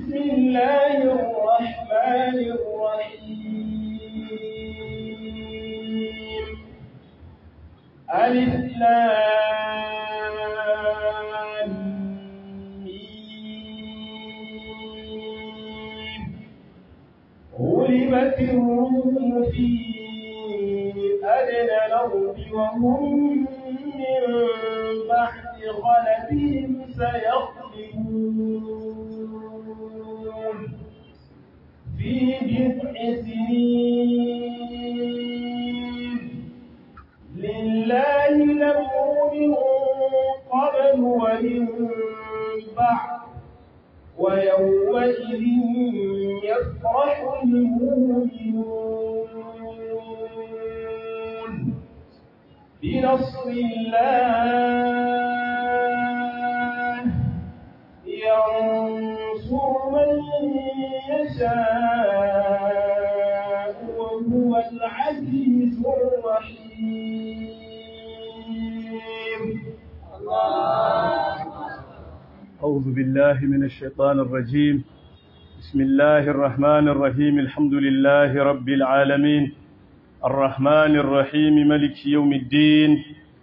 بسم الله الرحمن الرحيم ألف لام ميم غلبت الروم في أدنى الأرض وهم من بعد غلبهم سيغلبون في بضع سنين لله الأمر من قبل ومن بعد ويومئذ يفرح المؤمنون بنصر الله ينصر من يشاء وهو العزيز الرحيم أعوذ بالله من الشيطان الرجيم بسم الله الرحمن الرحيم الحمد لله رب العالمين الرحمن الرحيم ملك يوم الدين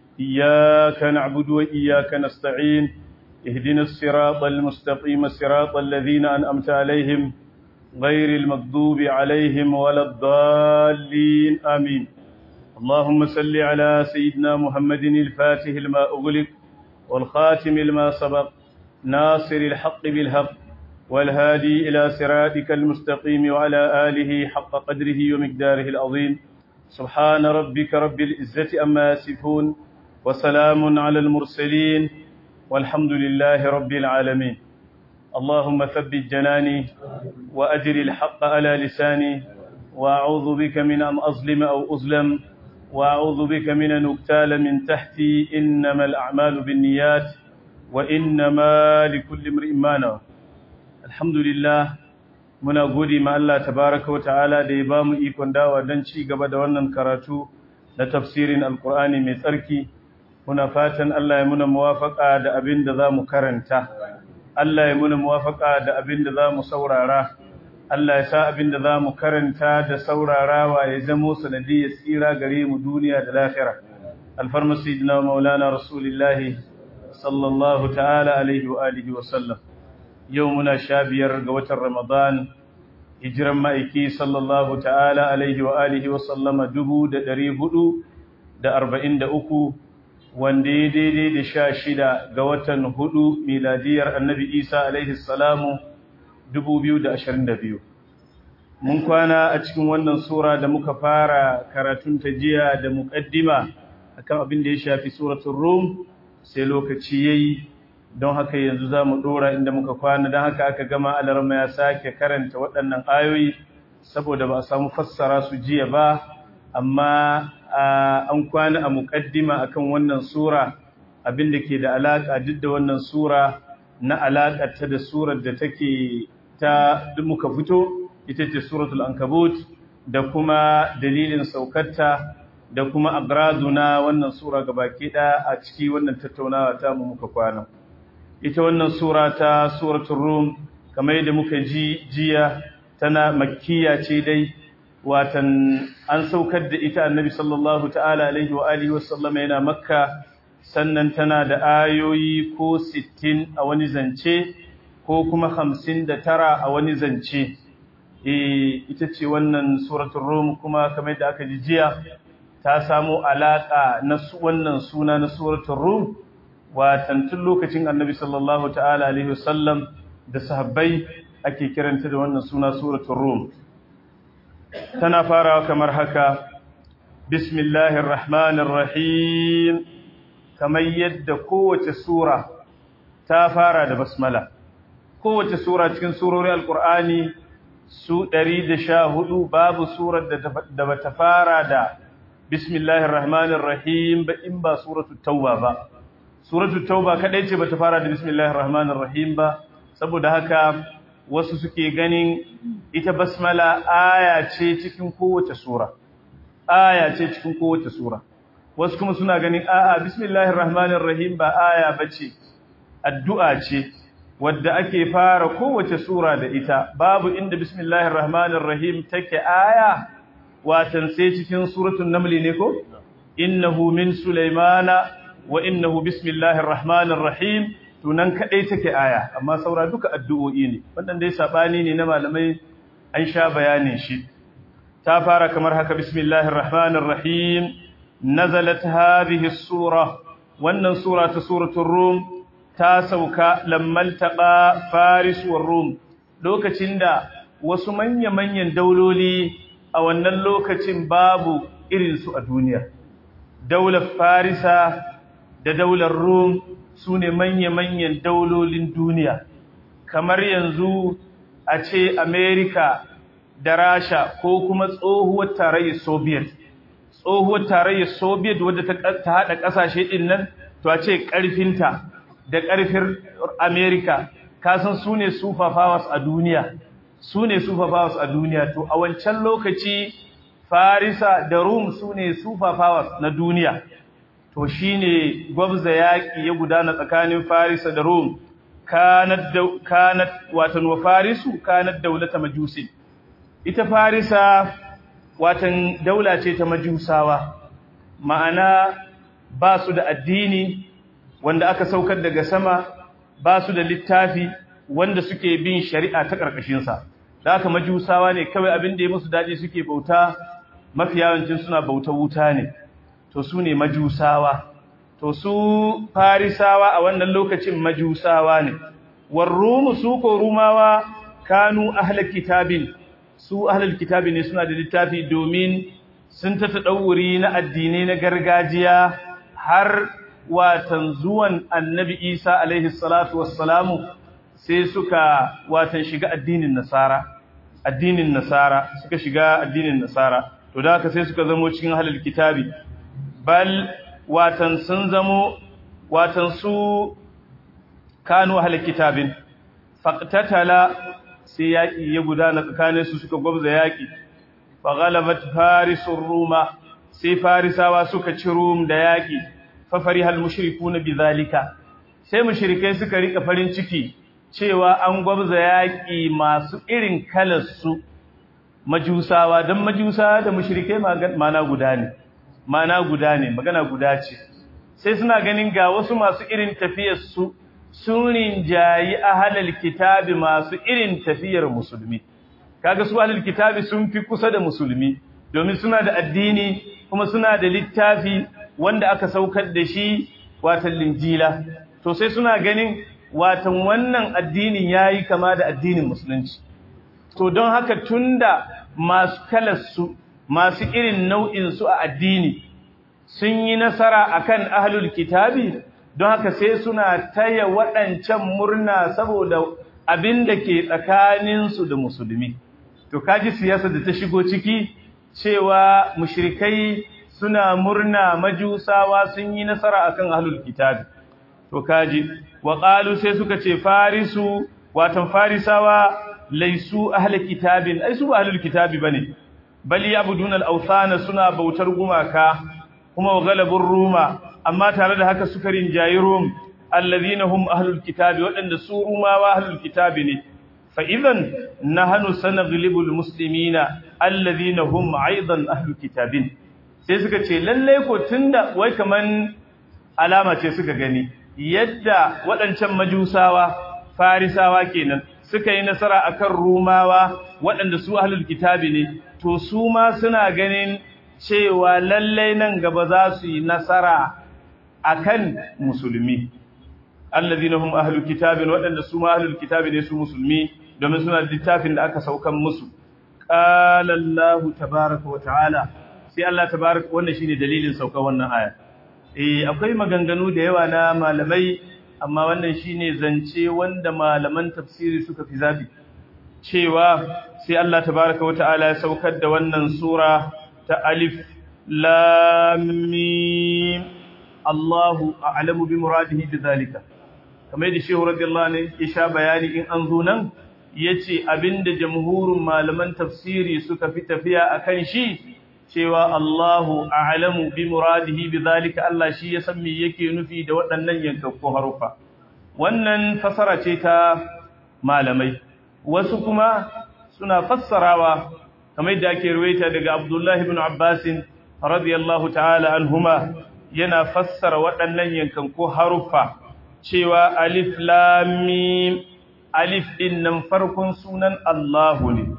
إياك نعبد وإياك نستعين اهدنا الصراط المستقيم صراط الذين أنأمت عليهم غير المغضوب عليهم ولا الضالين آمين اللهم صل على سيدنا محمد الفاتح لما أغلق والخاتم لما سبق ناصر الحق بالحق والهادي إلى صراطك المستقيم وعلى آله حق قدره ومقداره العظيم سبحان ربك رب العزة أما يصفون وسلام على المرسلين والحمد لله رب العالمين اللهم ثبت جناني وأجر الحق على لساني وأعوذ بك من أن أظلم أو أظلم وأعوذ بك من أن أبتال من تحتي إنما الأعمال بالنيات وإنما لكل امرئ ما نوى الحمد لله muna gode ma Allah tabaraka wa ta'ala da ya ba mu ikon dawa don ci gaba da wannan karatu na tafsirin alkur'ani mai tsarki muna fatan Allah ya muna muwafaka da abin da za mu karanta Allah ya muna muwafaka da abin da za mu saurara Allah ya sa abin da za mu karanta da saurarawa ya zamo sanadiyar tsira gare mu duniya da lahira alfarma sayyidina maulana rasulillahi sallallahu ta'ala alaihi wa alihi wa sallam yau muna sha biyar ga watan Ramadan, hijiran ma'aiki sallallahu ta'ala alaihi wa alihi wa sallama dubu da ɗari hudu da arba'in da uku, wanda ya daidai da sha shida ga watan hudu miladiyar annabi Isa alaihi salamu dubu biyu da ashirin da biyu. Mun kwana a cikin wannan Sura da muka fara karatun ta jiya da muƙaddima akan abin da ya shafi suratun Rum sai lokaci ya yi don haka yanzu za mu ɗora inda muka kwana don haka aka gama alarma ya sake karanta waɗannan ayoyi saboda ba a samu fassara su jiya ba amma an kwana a muƙaddima akan wannan sura abin da ke da alaƙa duk da wannan sura na alaƙarta da surar da take ta muka fito ita ce suratul ankabut da kuma dalilin saukarta da kuma agradu na wannan sura gabaki ɗaya a ciki wannan tattaunawa ta mu muka kwana ita wannan sura ta suratul rum kamar yadda muka ji jiya tana makkiya ce dai watan an saukar da ita annabi sallallahu ta'ala alaihi wa alihi wa sallama yana makka sannan tana da ayoyi ko 60 a wani zance ko kuma 59 a wani zance eh ita ce wannan suratul rum kuma kamar yadda aka ji jiya ta samu alaka na wannan suna na suratul rum watan tun lokacin annabi sallallahu ta'ala alaihi wasallam da sahabbai ake kiranta da wannan suna suratul rum tana farawa kamar haka bismillahir rahmanir rahim kamar yadda kowace sura ta fara da basmala kowace sura cikin surorin alqur'ani su 114 babu surar da bata fara da bismillahir rahmanir rahim ba in ba suratul tauba ba suratul tauba kadai ce bata fara da bismillahir rahmanir rahim ba saboda haka wasu suke ganin ita basmala aya ce cikin kowace sura aya ce cikin kowace sura wasu kuma suna ganin a'a bismillahir rahmanir rahim ba aya bace addu'a ce wadda ake fara kowace sura da ita babu inda bismillahir rahmanir rahim take aya watan sai cikin suratul naml ne ko innahu min sulaymana wa innahu bismillahir rahmanir rahim tunan kadai take aya amma saura duka addu'o'i ne wannan dai sabani ne na malamai an sha bayanin shi ta fara kamar haka bismillahir rahmanir rahim nazalat hadhihi sura wannan sura ta suratul rum ta sauka lammal taɓa faris wa rum lokacin da wasu manya-manyan dauloli a wannan lokacin babu irinsu a duniya daular farisa da daular rum su ne manya-manyan daulolin duniya kamar yanzu a ce amerika da rasha ko kuma tsohuwar tarayyar soviet tsohuwar tarayyar soviet wadda ta haɗa ƙasashe ɗin nan to a ce ƙarfinta da ƙarfin Amerika kasan su ne superpowers a duniya su ne superpowers a duniya to a wancan lokaci Farisa da Rum su ne superpowers na duniya to shine gwabza yaƙi ya gudana tsakanin Farisa da Rum kanat kanat watan wa Farisu kanat daulata majusi ita Farisa watan daula ce ta majusawa ma'ana ba su da addini wanda aka saukar daga sama ba su da littafi wanda suke bin shari'a ta ƙarƙashinsa da aka majusawa ne kawai abin da ya musu daɗi suke bauta mafi yawancin suna bauta wuta ne to su ne majusawa to su farisawa a wannan lokacin majusawa ne warrumu su ko rumawa kanu ahlul kitabin su ahlul kitabi ne suna da littafi domin sun ta tadawuri na addinai na gargajiya har watan zuwan annabi Isa alaihi salatu wassalamu sai suka watan shiga addinin nasara addinin nasara suka shiga addinin nasara to da haka sai suka zamo cikin halal kitabi bal watan sun zamo watan su kanu halal kitabin faqtatala sai yaki ya gudana tsakanin su suka gwabza yaki fa ghalabat farisur ruma sai farisawa suka ci rum da yaki fafarihal mushrikuna bidhalika sai mushrikai suka rika farin ciki cewa an gwabza yaki masu irin kalar su majusawa dan majusawa da mushrikai mana guda ne mana guda ne magana guda ce sai suna ganin ga wasu masu irin tafiyar su sun rinjayi ahlul kitabi masu irin tafiyar musulmi kaga su ahlul kitabi sun fi kusa da musulmi domin suna da addini kuma suna da littafi wanda aka saukar da shi watan linjila to sai suna ganin watan wannan addinin yayi kama da addinin musulunci to don haka tunda masu kalarsu masu irin nau'in su a addini sun yi nasara akan ahlul kitabi don haka sai suna taya waɗancan murna saboda abin da ke tsakaninsu da musulmi to kaji siyasa da ta shigo ciki cewa mushrikai suna murna majusawa sun yi nasara akan ahlul kitabi to kaji wa qalu sai suka ce farisu watan farisawa laisu ahlul kitabin ai su ba ahlul kitabi bane bal yabudun al-awthana suna bautar gumaka kuma wa galabur ruma amma tare da haka suka rinjayi rum alladhina hum ahlul kitabi wadanda su rumawa ahlul kitabi ne fa idan nahnu sanaglibul muslimina alladhina hum aidan ahlul kitabin sai suka ce lalle ko tunda wai kaman alama ce suka gani yadda waɗancan majusawa farisawa kenan suka yi nasara akan rumawa waɗanda su ahlul kitabi ne to su ma suna ganin cewa lalle nan gaba za su yi nasara akan musulmi alladhina hum ahlul kitabin waɗanda su ma ahlul kitabi ne su musulmi domin suna da littafin da aka saukan musu qala allah tabaaraka wa ta'ala sai Allah tabaaraka wannan shine dalilin saukan wannan aya eh akwai maganganu da yawa na malamai amma wannan shine zance wanda malaman tafsiri suka fi zabi cewa sai Allah tabaaraka wa ta'ala ya saukar da wannan sura ta alif lam mim Allahu a'lamu bi muradihi bidhalika kamar da shehu radiyallahu anhu ya sha bayani in an zo nan yace abinda jamhurin malaman tafsiri suka fi tafiya akan shi cewa Allahu a'lamu bi muradihi bidhalika Allah shi ya san me yake nufi da waɗannan yankakkun harufa wannan fasara ce ta malamai wasu kuma suna fassarawa kamar yadda ake ruwaita daga Abdullah ibn Abbas radiyallahu ta'ala anhuma yana fassara waɗannan yankan ko haruffa cewa alif lam mim alif din nan farkon sunan Allahu ne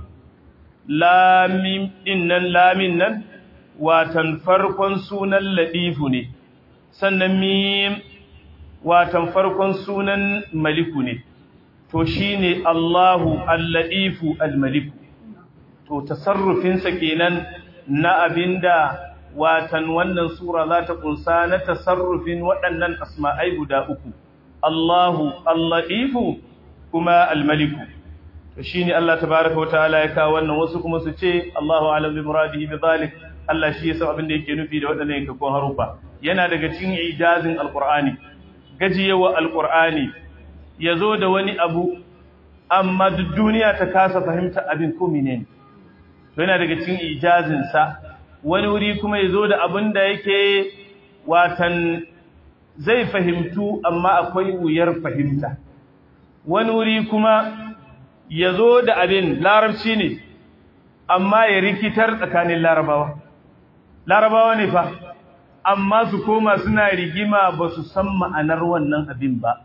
lam mim din nan lamin nan watan farkon sunan ladifu ne sannan mim watan farkon sunan maliku ne to shine Allahu al-ladifu al-maliku to tasarrufinsa kenan na abinda watan wannan sura za ta kunsa na tasarrufin waɗannan asma'ai guda uku Allahu al-ladifu kuma al-maliku to shine Allah tabaaraka wataala ya kawo wannan wasu kuma su ce Allahu a'lam bi muradihi bi zalik Allah shi yasa abin da yake nufi da waɗannan yankakon harufa yana daga cikin ijazin alqur'ani gajiyewa alqur'ani yazo da wani abu amma duk duniya ta kasa fahimta abin ko menene to yana daga cikin ijazin sa wani wuri kuma yazo da abin da yake watan zai fahimtu amma akwai wuyar fahimta wani wuri kuma yazo da abin larabci ne amma ya rikitar tsakanin larabawa larabawa ne fa amma su koma suna rigima ba su san ma'anar wannan abin ba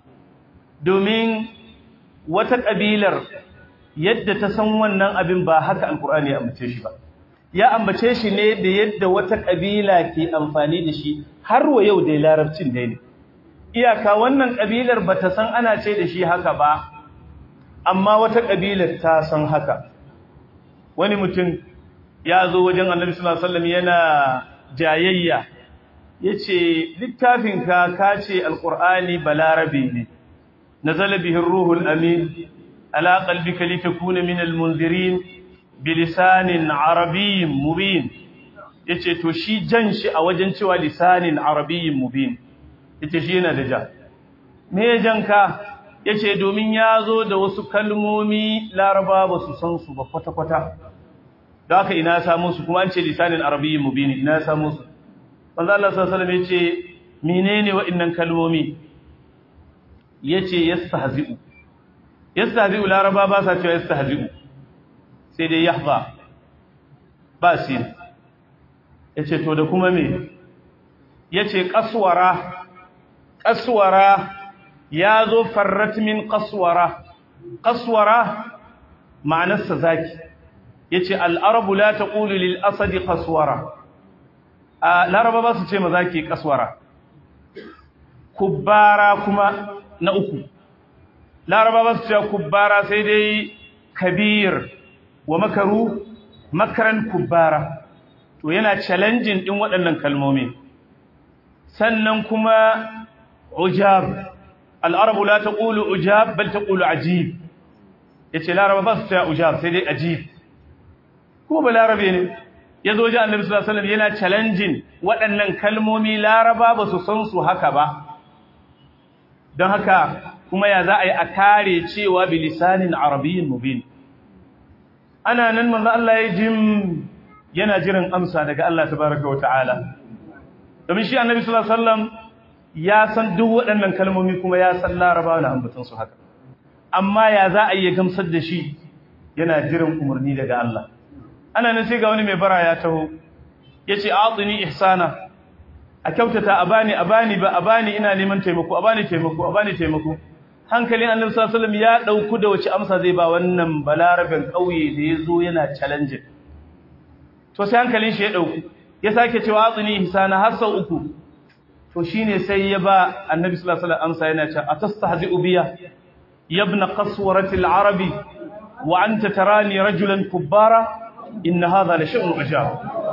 domin wata ƙabilar yadda ta san wannan abin ba haka alkur'ani ya ambace shi ba ya ambace shi ne da yadda wata ƙabila ke amfani da shi har wa yau dai larabcin dai ne iyaka wannan ƙabilar ba ta san ana ce da shi haka ba amma wata ƙabilar ta san haka wani mutum ya zo wajen annabi sallallahu alaihi wasallam yana jayayya yace littafinka ka ce alqur'ani balarabi ne nazala bihi ruhul amin ala qalbika litakuna min almunzirin bilisanin arabiyyin mubin yace to shi jan shi a wajen cewa lisanin arabiyyin mubin yace shi yana da ja me janka yace domin ya zo da wasu kalmomi laraba ba su san su ba kwata-kwata da haka ina samu su kuma an ce lisanin arabiyyin mubin ina samu su manzo Allah sallallahu alaihi wasallam yace menene wa'annan kalmomi yace yastahzi'u yastahzi'u laraba ba sa cewa yastahzi'u sai dai yahza ba sin yace to da kuma me yace qaswara qaswara yazo farrat min qaswara qaswara ma'anarsa zaki yace al-arabu la taqulu lil asadi qaswara a laraba ba su ce mazaki qaswara kubbara kuma na uku laraba ba su ce kubbara sai dai kabir wa makaru makaran kubbara to yana challenging din waɗannan kalmomi sannan kuma ujab al-arabu la taqulu ujab bal taqulu ajib yace laraba ba su ce ujab sai dai ajib ko ba larabe ne yazo ji annabi sallallahu alaihi wasallam yana challenging waɗannan kalmomi laraba ba su san su haka ba don haka kuma ya za a yi a kare cewa bilisanin arabiyyin mubin ana nan manzo Allah ya jim yana jiran amsa daga Allah tabaraka wa ta'ala domin shi annabi sallallahu alaihi wasallam ya san duk waɗannan kalmomi kuma ya san larabawa na ambaton su haka amma ya za a yi gamsar da shi yana jiran umarni daga Allah ana nan sai ga wani mai bara ya taho yace atini ihsana a kyautata a bani a bani ba a bani ina neman taimako a bani taimako a bani taimako hankalin annabi sallallahu alaihi wasallam ya dauku da wace amsa zai ba wannan balarabin kauye da yazo yana challenge to sai hankalin shi ya dauku ya sake cewa atini ihsana har sau uku to shine sai ya ba annabi sallallahu alaihi wasallam amsa yana cewa atastahzi'u biya yabna qaswarati al-arabi wa anta tarani rajulan kubbara inna hadha la shay'un ujab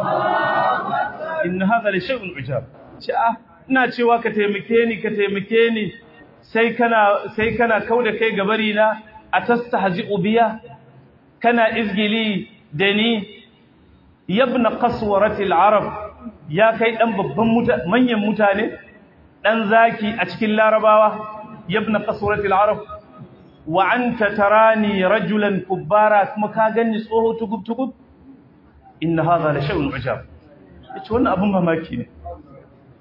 inna hadha la shay'un ujab ce ah ina cewa ka taimake ni ka taimake ni sai kana sai kana kauda kai gabari na atastahzi'u biya kana izgili da ni yabna qaswarati al-arab ya kai dan babban manyan mutane dan zaki a cikin larabawa yabna qaswarati al-arab wa anta tarani rajulan kubbara kuma ka ganni tsoho tugub tugub inna hadha la shay'un ujab yace wannan abun mamaki ne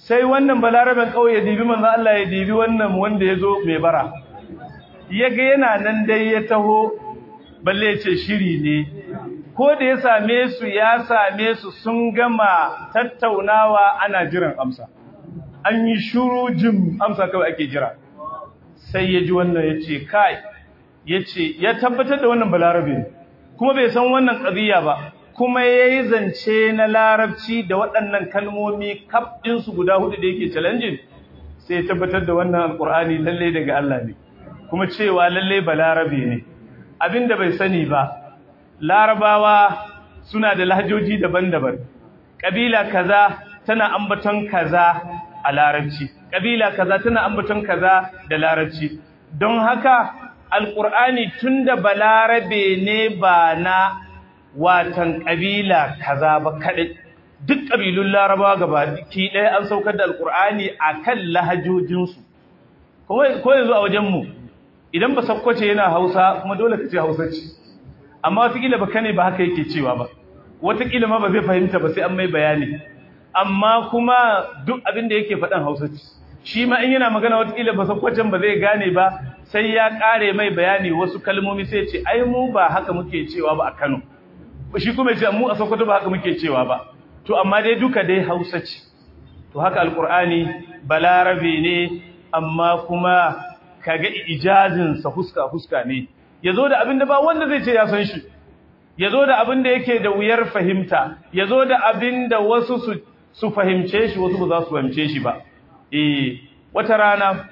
sai wannan balaraben kauye ya dibi manzo Allah ya dibi wannan wanda ya zo mai bara yaga yana nan dai ya taho balle ya ce shiri ne ko da ya same su ya same su sun gama tattaunawa ana jiran amsa an yi shuru jim amsa kawai ake jira sai ya ji wannan ya ce kai ya ce ya tabbatar da wannan balarabe ne kuma bai san wannan ƙadiyya ba kuma ya yi zance na larabci da waɗannan kalmomi kaf ɗinsu guda hudu da yake challenging sai ya tabbatar da wannan alƙur'ani lallai daga Allah ne kuma cewa lallai balarabe ne abinda bai sani ba larabawa suna da lahjoji daban-daban ƙabila kaza tana ambaton kaza a larabci ƙabila kaza tana ambaton kaza da larabci don haka alƙur'ani tunda balarabe ne ba na watan ƙabila kaza ba kaɗai duk ƙabilun larabawa gaba ki ɗaya an saukar da alƙur'ani a kan lahajojinsu ko yanzu a wajenmu idan ba sakkwace yana hausa kuma dole ka ce hausa ce amma watakila ba kane ba haka yake cewa ba watakila ma ba zai fahimta ba sai an mai bayani amma kuma duk abin da yake faɗan hausa ce shi ma in yana magana watakila ba sakkwacen ba zai gane ba sai ya ƙare mai bayani wasu kalmomi sai ce ai mu ba haka muke cewa ba a kano shi kuma ce mu a sokoto ba haka muke cewa ba to amma dai duka dai hausa ce to haka alkur'ani balarabe ne amma kuma kaga ijazin sa huska huska ne yazo da abin da ba wanda zai ce ya san shi yazo da abin da yake da wuyar fahimta yazo da abin da wasu su su fahimce shi wasu ba za su fahimce shi ba eh wata rana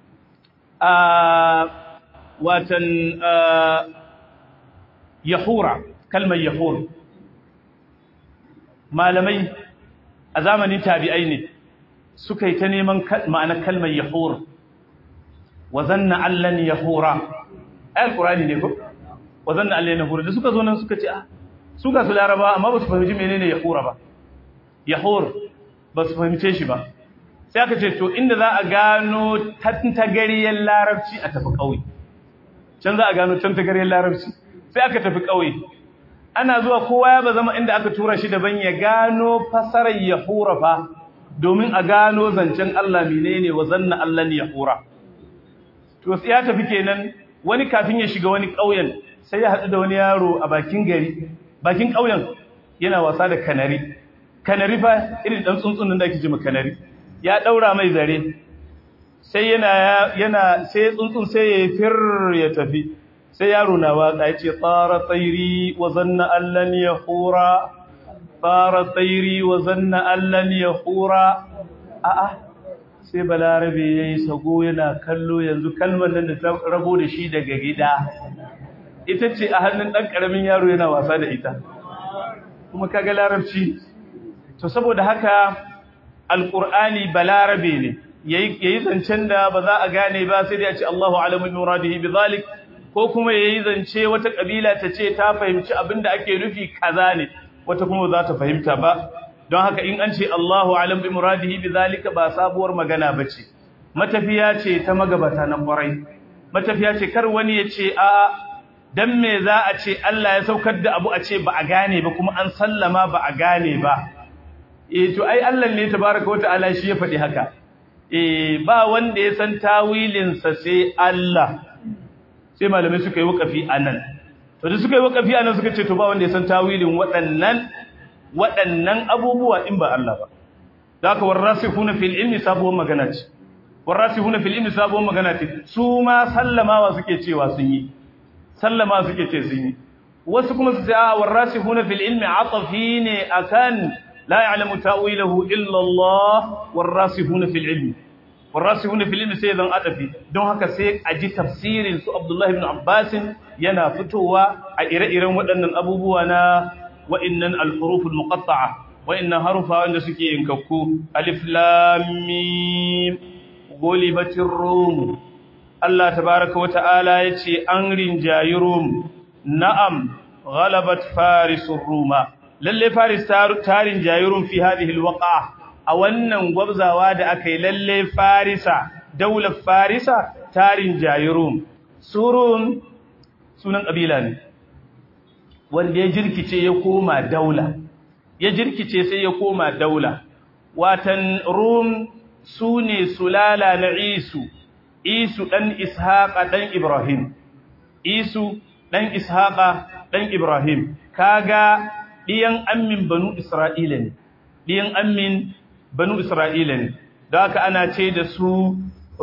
a watan yahura kalmar yahur malamai a zamanin tabi'ai ne suka yi ta neman ma'anar kalmar yahur wa zanna allan yahura ayar qur'ani ne ko wa zanna allan yahura da suka zo nan suka ce ah su ga su laraba amma ba su fahimci menene yahura ba yahur ba su fahimce shi ba sai aka ce to inda za a gano tantagariyar larabci a tafi ƙauye can za a gano tantagariyar larabci sai aka tafi ƙauye ana zuwa kowa ya ba zama inda aka tura shi daban ya gano fasarar yahura fa domin a gano zancen Allah menene wa zanna Allah ne yahura to sai ya tafi kenan wani kafin ya shiga wani ƙauyen sai ya haɗu da wani yaro a bakin gari bakin ƙauyen yana wasa da kanari kanari fa irin dan tsuntsunin da ake jima kanari ya daura mai zare sai yana yana sai tsuntsun sai ya fir ya tafi sai yaro na waka yace tsara tsairi wa zanna allan yahura tsara tsairi wa zanna allan yahura a a sai balarabe yayi sago yana kallo yanzu kalmar nan da ta rabo da shi daga gida ita ce a hannun dan karamin yaro yana wasa da ita kuma kaga larabci to saboda haka alqur'ani balarabe ne yayi zancen da ba za a gane ba sai dai a ce Allahu alamu bi muradihi bizalik ko kuma yayi zance wata kabila ta ce ta fahimci abinda ake nufi kaza ne wata kuma za ta fahimta ba don haka in an ce Allahu alamu bi muradihi bizalika ba sabuwar magana bace matafiya ce ta magabata na kwarai matafiya ce kar wani ya ce a dan me za a ce Allah ya saukar da abu a ce ba a gane ba kuma an sallama ba a gane ba eh to ai Allah ne tabaraka wataala shi ya faɗi haka eh ba wanda ya san tawilin sa sai Allah sai malamai suka yi wakafi anan to da suka yi wakafi anan suka ce to ba wanda ya san tawilin waɗannan waɗannan abubuwa in ba Allah ba zaka warasikhuna fil ilmi sabuwar magana ce warasikhuna fil ilmi sabuwar magana ce su ma sallamawa suke cewa sun yi sallama suke ce sun yi wasu kuma su ce a warasikhuna fil ilmi atafi ne akan la ya'lamu ta'wilahu illa Allah warasikhuna fil ilmi warasikhuna fil ilmi sai zan atafi don haka sai a ji tafsirin su Abdullah ibn Abbas yana fitowa a ire-iren waɗannan abubuwa na wa'annan al-huruf al-muqatta'a wa'annan harufa wanda suke yankakku alif lam mim gulibatir rum Allah tabaraka wa ta'ala yace an rinjayi rum na'am ghalabat farisur ruma lalle faris tarin jayirum fi hadhihi alwaqa a wannan gwabzawa da akai lalle farisa daular farisa tarin jayirum surun sunan kabila ne wanda ya jirkice ya koma daula ya jirkice sai ya koma daula watan rum su ne sulala na isu isu ɗan ishaƙa ɗan ibrahim isu ɗan ishaƙa ɗan ibrahim kaga ɗiyan ammin banu isra'ila ne ɗiyan ammin banu isra'ila ne da haka ana ce da su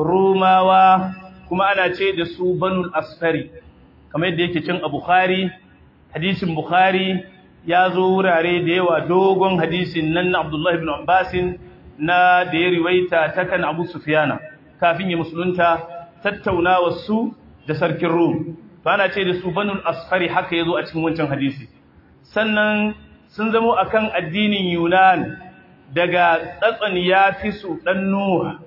romawa kuma ana ce da su banul asfari kamar yadda yake cin a bukhari hadisin bukhari ya zo wurare da yawa dogon hadisin nan na abdullahi ibn abbasin na da ya riwaita ta kan abu sufiyana kafin ya musulunta tattaunawa su da sarkin rum to ana ce da su banul asfari haka ya zo a cikin wancan hadisi sannan sun zamo akan addinin yunan daga tsatson ya fi su ɗan nuha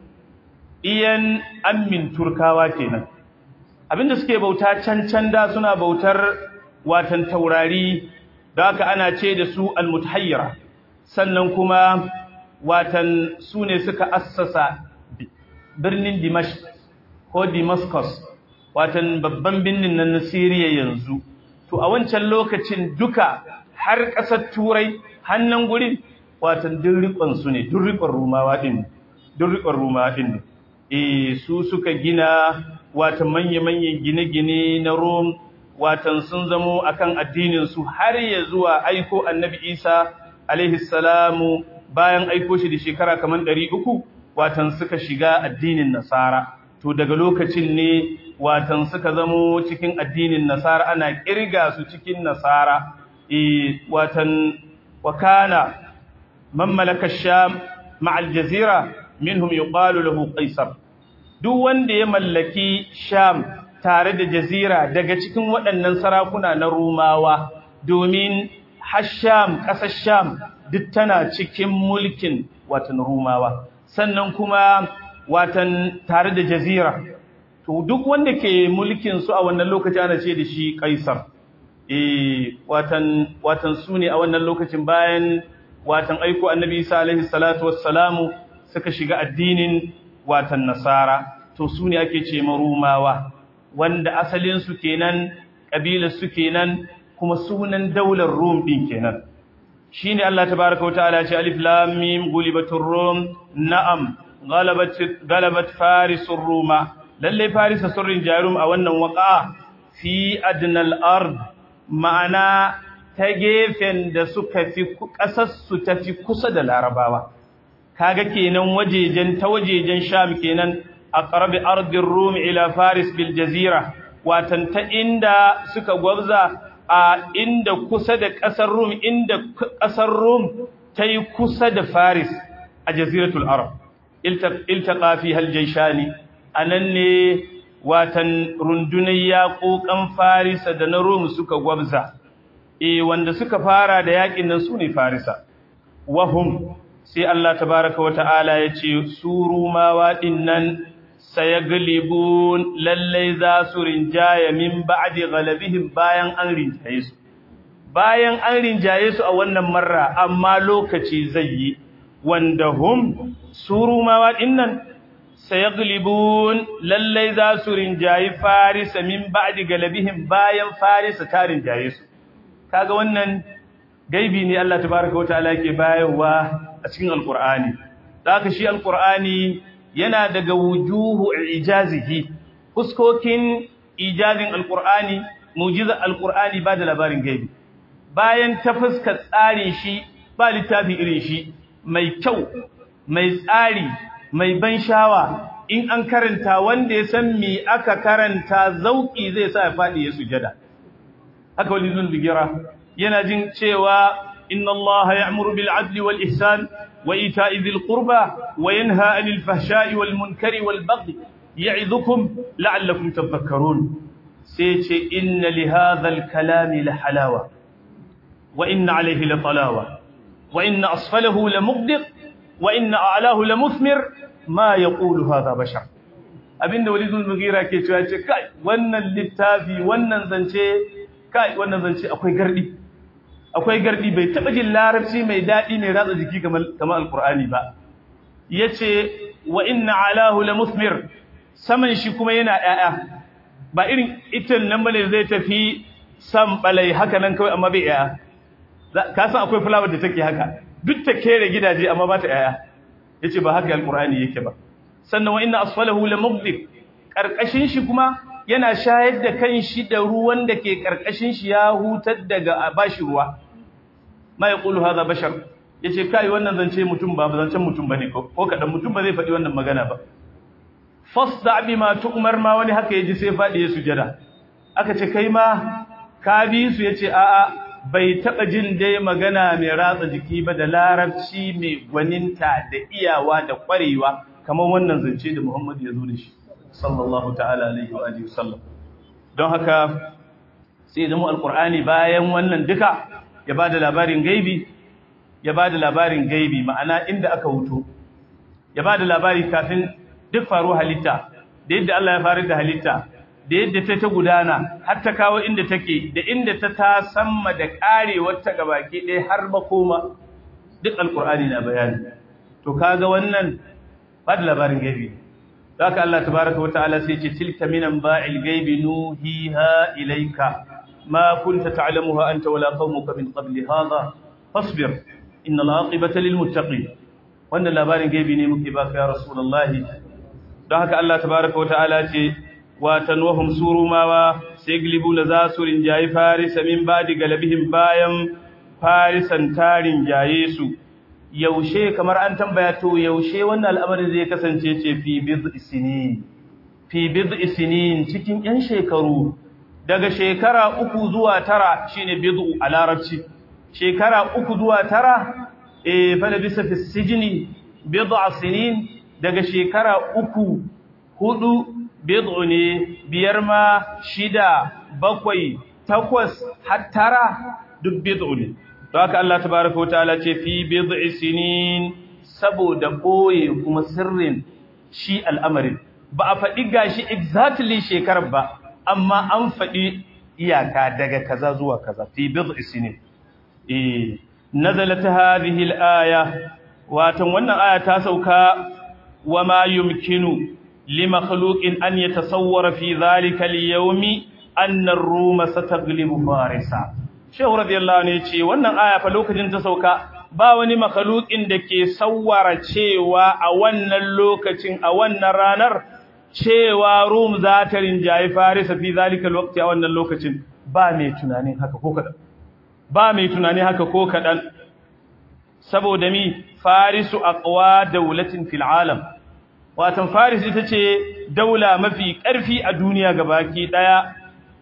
iyan ammin turkawa kenan abinda suke bauta can can da suna bautar watan taurari da haka ana ce da su almutahayyira sannan kuma watan su ne suka assasa birnin dimash ko damascus watan babban birnin nan na siriya yanzu to a wancan lokacin duka har ƙasar turai hannun gurin watan duk su ne duk riƙon rumawa ɗin duk riƙon rumawa ɗin ne e su suka gina watan manya-manyan gine-gine na rom watan sun zamo akan addinin su har ya zuwa aiko annabi isa alaihi salamu bayan aiko shi da shekara kamar ɗari uku watan suka shiga addinin nasara to daga lokacin ne watan suka zamo cikin addinin nasara ana kirga su cikin nasara e watan wakana man malaka sham ma'al jazira minhum yuqalu lahu qaisar duk wanda ya mallaki sham tare da jazira daga cikin waɗannan sarakuna na rumawa domin hasham ƙasar sham duk tana cikin mulkin watan rumawa sannan kuma watan tare da jazira to duk wanda ke mulkin su a wannan lokaci ana ce da shi kaisar eh watan watan su ne a wannan lokacin bayan watan aiko annabi Isa alaihi salatu wassalamu suka shiga addinin watan nasara to su ne ake ce marumawa wanda asalin su kenan kabilar su kenan kuma sunan daular rum din kenan shine Allah tabaaraka wa ta'ala ce alif lam mim gulibatur rum na'am galabat galabat farisur ruma lalle farisa surrin jarum a wannan waqa fi adnal ard ma'ana ta gefen da suka fi kasar su tafi kusa da larabawa kaga kenan wajejen ta wajejen sham kenan aqrabi ardir rum ila faris bil jazira watan ta inda suka gwabza a inda kusa da ƙasar Rum inda ƙasar Rum ta yi kusa da Faris a jaziratul Arab iltaqa fi hal jayshani anan ne watan rundunar yaƙoƙan Farisa da na Rum suka gwabza eh wanda suka fara da yaƙin nan sune Farisa wahum sai Allah tabaaraka wa ta'ala yace su Rumawa dinnan sayaglibun lallai za su rinjaya min ba'di ghalabihim bayan an rinjaye su bayan an rinjaye su a wannan marra amma lokaci zai yi wanda hum surumawa dinnan sayaglibun lallai za su rinjayi farisa min ba'di galabihim bayan farisa ta rinjaye su kaga wannan gaibi ne Allah tabaaraka wa ta'ala ke bayarwa a cikin alqur'ani haka shi alqur'ani yana daga wujuhu ijazihi fuskokin ijazin alqur'ani mu'jiza alqur'ani ba da labarin gaibi bayan ta fuskar tsarin shi ba littafi irin shi mai kyau mai tsari mai ban shawa in an karanta wanda ya san me aka karanta zauki zai sa ya fadi ya sujada haka wani zun bigira yana jin cewa inna allaha ya'muru bil adli wal ihsan وإيتاء ذي القربى وينهى عن الفحشاء والمنكر والبغي يعظكم لعلكم تذكرون سيتي إن لهذا الكلام لحلاوة وإن عليه لطلاوة وإن أصفله لمغدق وإن أعلاه لمثمر ما يقول هذا بشر abin da walidul mughira ke cewa ce kai wannan littafi wannan zance kai wannan zance akwai gardi akwai gardi bai taba jin larabci mai dadi mai ratsa jiki kamar kamar alqur'ani ba yace wa inna alahu lamuthmir saman shi kuma yana yaya ba irin itin nan bane zai tafi sam balai haka nan kawai amma bai yaya ka san akwai flower da take haka duk ta kere gidaje amma ba ta yaya yace ba haka alqur'ani yake ba sannan wa inna asfalahu lamughdib karkashin shi kuma yana shayar da kanshi da ruwan da ke karkashin shi ya hutar daga bashi ruwa ma yaqulu hadha bashar yace kai wannan zance mutum ba zancen mutum bane ko ko kadan mutum ba zai faɗi wannan magana ba fasda bima tu'mar ma wani haka yaji sai faɗi ya sujada aka ce kai ma ka bi su yace a'a bai taba jin dai magana mai ratsa jiki ba da larabci mai gwaninta da iyawa da kwarewa kamar wannan zance da Muhammad ya zo da shi sallallahu ta'ala alaihi wa alihi wasallam don haka sai da mu alqur'ani bayan wannan duka ya bada labarin gaibi ya bada labarin gaibi ma'ana inda aka huto ya bada labari kafin duk faru halitta da yadda Allah ya faru da halitta da yadda ta ta gudana har ta kawo inda take da inda ta ta samma da karewar ta gabaki ɗaya har ba koma duk alqur'ani na bayani to kaga wannan bada labarin gaibi haka Allah tabaaraka wataala sai ce tilka minan ba'il gaibi nuhiha ilayka ma kunta ta'lamuha anta wala qaumuka min qabli hadha fasbir innal aqibata lil muttaqin wannan labarin gaibi ne muke baka ya rasulullahi don haka Allah tabaaraka wataala ce wa tanwahum surumawa sai glibu la zasurin jayi farisa min badi galabihim bayan farisan tarin jaye su yaushe kamar an tambaya to yaushe wannan al'amarin zai kasance ce fi bid'i sinin fi bid'i sinin cikin yan shekaru daga shekara uku zuwa tara shine bid'u a larabci shekara uku zuwa tara eh fa bisa fi sijni bid'a sinin daga shekara uku hudu bid'u ne biyar ma shida bakwai takwas har tara duk bid'u ne to haka Allah tabaaraka wataala ce fi bid'i sinin saboda boye kuma sirrin shi al'amarin ba a faɗi gashi exactly shekarar ba amma an faɗi iyaka daga kaza zuwa kaza fi bid'i sinin eh nazalat hadhihi al-aya watan wannan aya ta sauka wama yumkinu limakhluqin an yatasawwara fi dhalika al-yawmi anna ar-ruma sataglibu farisa shehu radiyallahu anhu yace wannan aya fa lokacin ta sauka ba wani makhluqin da ke sawwara cewa a wannan lokacin a wannan ranar cewa rum za ta rinjayi farisa fi dhalika al-waqti a wannan lokacin ba mai tunanin haka ko kadan ba mai tunani haka ko kadan saboda mi farisu aqwa dawlatin fil alam watan faris ita ce daula mafi ƙarfi a duniya gabaki daya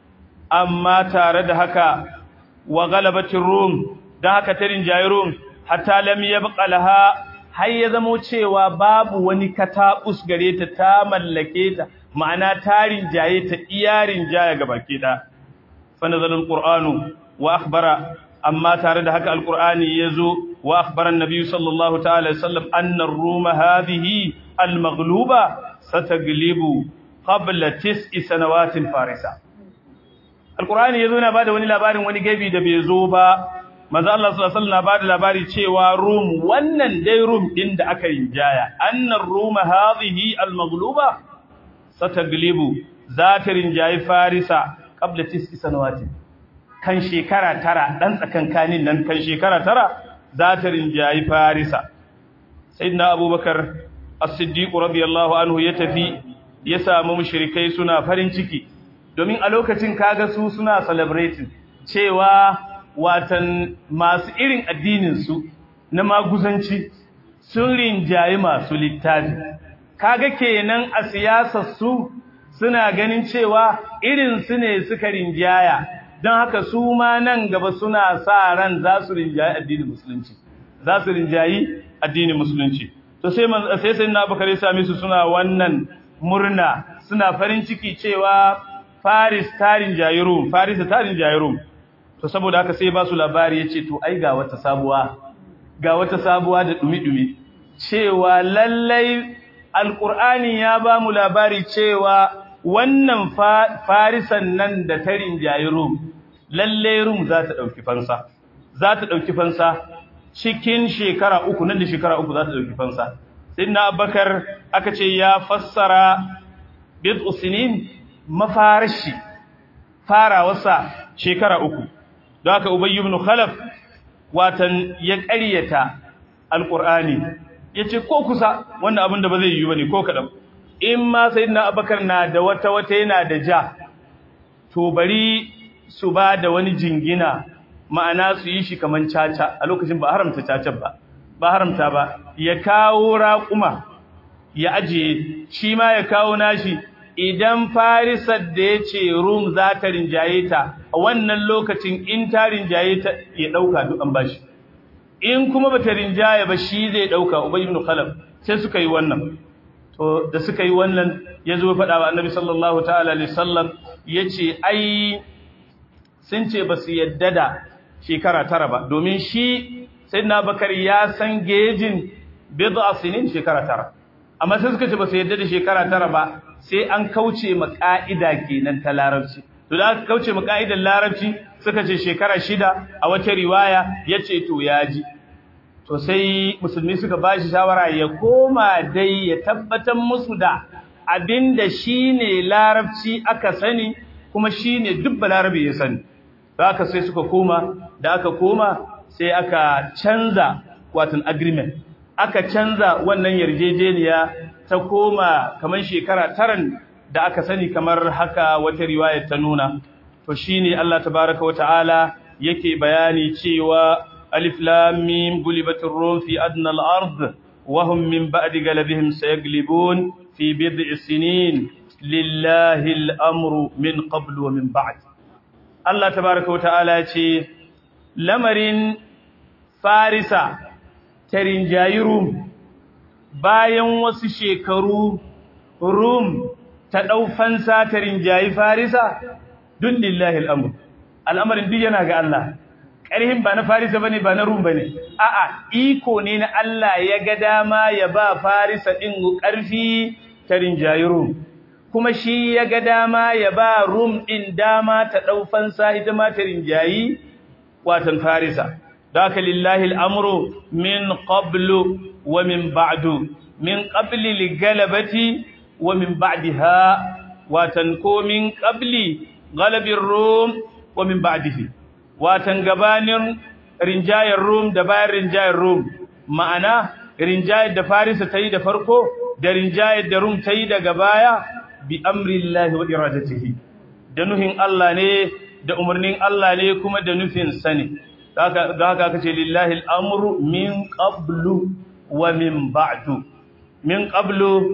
amma tare da haka wa galabatin rum dan haka ta rinjayi rum hatta lam yabqa laha har ya zamo cewa babu wani katabus gare ta ta mallake ta ma'ana tarin jaye ta iyarin jaya gabaki daya fa nazalul qur'anu wa akhbara amma tare da haka alqur'ani yazo wa akhbara an-nabi sallallahu ta'ala sallam anna ar-ruma hadhihi al-maghluba sataglibu qabla tis'i sanawatin farisa alqur'ani yazo na bada wani labarin wani gabi da bai zo ba manzo Allah sallallahu alaihi wasallam bada labari cewa rum wannan dai rum din da aka rinjaya anna ar-ruma hadhihi al-maghluba sataglibu zata rinjayi farisa qabla tis'i sanawatin kan shekara tara dan tsakankanin nan kan shekara tara za ta rinjayi farisa sayyidina abubakar as-siddiq radiyallahu anhu ya tafi ya samu mushrikai suna farin ciki domin a lokacin kaga su suna celebrating cewa watan masu irin addinin su na maguzanci sun rinjayi masu littafi kaga kenan a siyasar su suna ganin cewa irin su ne suka rinjaya don haka su ma nan gaba suna sa ran za su rinjayi addinin musulunci za su rinjayi addinin musulunci to sai sai sai na bakare sami su suna wannan murna suna farin ciki cewa Faris ta rinjayi Rum Faris ta rinjayi Rum to saboda haka sai ba su labari yace to ai ga wata sabuwa ga wata sabuwa da dumi-dumi cewa lallai alqur'ani ya ba mu labari cewa wannan farisan nan da ta rinjayi Rum lalle Rum za ta dauki fansa za ta dauki fansa cikin shekara uku nan da shekara uku za ta dauki fansa sayyidina Abubakar aka ce ya fassara bid'u sinin mafarashi farawarsa shekara uku don haka Ubay ibn Khalaf watan ya ƙaryata alqur'ani yace ko kusa wannan abin da ba zai yi bane ko kadan in ma sayyidina abubakar na da wata wata yana da ja to bari su ba da wani jingina ma'ana su yi shi kaman caca a lokacin ba haramta caca ba ba haramta ba ya kawo raƙuma ya ajiye shi ma ya kawo nashi idan farisar da ya ce rum za ta rinjaye ta a wannan lokacin in ta rinjaye ta ya ɗauka duk an bashi in kuma ba ta rinjaye ba shi zai ɗauka ubay ibn khalaf sai suka yi wannan to da suka yi wannan ya zo faɗa wa annabi sallallahu ta'ala alaihi sallam ya ce ai sun ce ba su yadda da shekara tara ba domin shi sayyidina bakar ya san gejin bid'a sinin shekara tara amma sai suka ce ba su yadda da shekara tara ba sai an kauce ma ka'ida kenan ta larabci to da aka kauce ma ka'idar larabci suka ce shekara shida a wata riwaya yace to yaji to sai musulmi suka bashi shawara ya koma dai ya tabbatar musu da abinda shine larabci aka sani kuma shine duk balarabe ya sani haka sai suka koma da aka koma sai aka canza watan agreement aka canza wannan yarjejeniya ta koma kamar shekara taran da aka sani kamar haka wata riwaya ta nuna to shine Allah tabaaraka wa ta'ala yake bayani cewa alif lam mim gulibatir rum fi adna al-ard wa hum min ba'di galabihim sayaglibun fi bid'i sinin lillahi al-amru min qabl wa min ba'd Allah tabaaraka wa ta'ala ce lamarin farisa tarin jayirum bayan wasu shekaru rum ta ɗaufansa ta rinjayi farisa duk lillahi al'amur al'amarin duk yana ga Allah ƙarhin ba na farisa bane ba na rum bane a'a iko ne na Allah ya ga dama ya ba farisa ɗin ƙarfi ta rinjayi rum kuma shi ya ga dama ya ba rum ɗin dama ta ɗaufansa ita ma ta rinjayi watan farisa ذاك لله الأمر من قبل ومن بعد من قبل لغلبة ومن بعدها وتنكو من قبل غلب الروم ومن بعده وتنقبان رنجاي الروم دبائر رنجاي الروم معنا رنجاي دفارس تيد فرقو da rinjayar da rum ta yi daga baya bi amrillahi wa iradatihi da nuhin Allah ne da umarnin Allah ne kuma da nufin sani da haka aka ce lillahi al'amuru min ƙablu wa min ba'du min ƙablu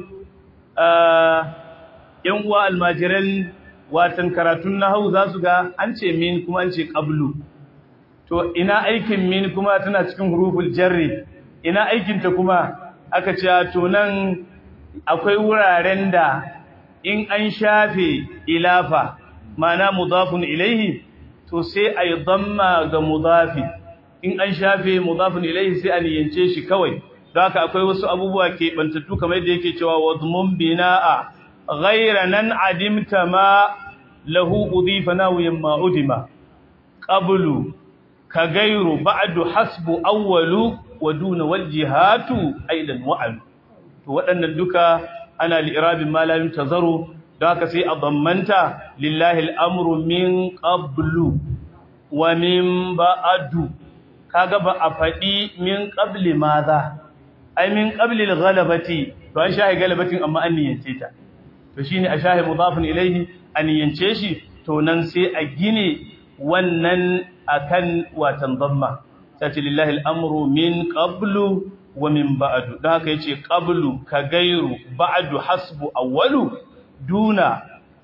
‘yan uwa almajiran watan karatun na hau za su ga an ce min kuma an ce ƙablu to ina aikin min kuma tana cikin huruful jarri ina aikinta kuma aka ce to nan akwai wuraren da in an shafe ilafa mana mudafun ilaihi to sai a yi damma ga mudafi in an shafe mudafin ilaihi sai a niyance shi kawai da haka akwai wasu abubuwa ke bantattu kamar yadda yake cewa wadmun bina'a ghayra nan adimta ma lahu udifa nawiyan ma udima qablu ka gairu ba'du hasbu awwalu wa duna wal jihatu aidan wa'al to waɗannan duka ana li'irabin malamin tazaru da haka sai a dammanta lillahi al'amru min qablu wa min ba'adu kaga ba a faɗi min qabli maza ai min qabli al-ghalabati to an shahi galabatin amma an niyance ta to shine a shahi mudafin ilaihi an niyance shi to nan sai a gine wannan akan watan damma sai lillahi al'amru min qablu wa min ba'du da haka yace qablu ka gairu ba'du hasbu awwalu duna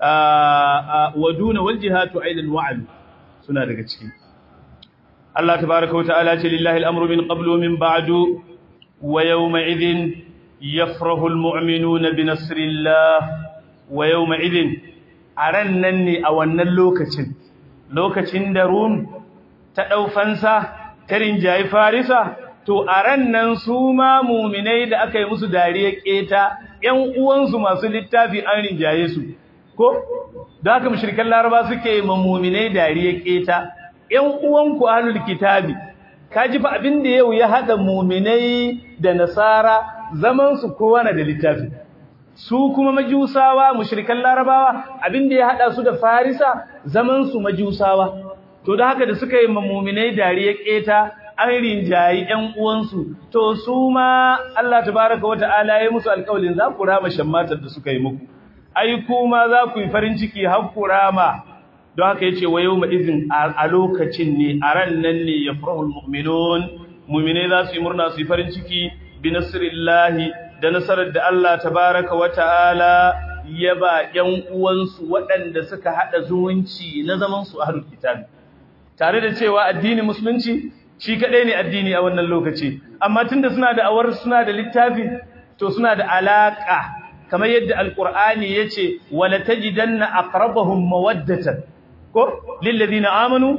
wa duna wal jihatu aidan wa'al suna daga ciki Allah tabaaraka wa ta'ala ce lillahi al-amru min qablu min ba'du wa yawma idhin yafrahu al-mu'minuna bi nasrillah wa yawma idhin aran nan ne a wannan lokacin lokacin da rum ta daufansa ta rinjayi farisa to aran nan su ma mu'minai da aka yi musu dariya keta ƴan uwansu masu littafi an rinjaye su ko da haka mushrikan laraba suke ma mu'minai dariya keta ƴan uwanku ahlul kitabi kaji fa abin da yau ya hada mu'minai da nasara zaman su kowa na da littafi su kuma majusawa mushrikan larabawa abin da ya hada su da farisa zaman su majusawa to da haka da suka yi ma mu'minai dariya keta an rinjayi ƴan uwansu to su ma Allah tabaraka wa ta'ala ya musu alƙawalin za ku rama shammatar da suka yi muku ai kuma za ku yi farin ciki har ku rama don haka yace wa yawma izin a lokacin ne a ran nan ne yafrahul mu'minun mu'mine za su yi murna su yi farin ciki bi nasrillahi da nasarar da Allah tabaraka wa ta'ala ya ba ƴan uwansu waɗanda suka hada zumunci na zaman su ahlul kitab tare da cewa addini musulunci shi kadai ne addini a wannan lokaci amma tunda suna da awar suna da littafi to suna da alaka kamar yadda alqur'ani yace wala tajidanna aqrabahum mawaddatan ko lil ladina amanu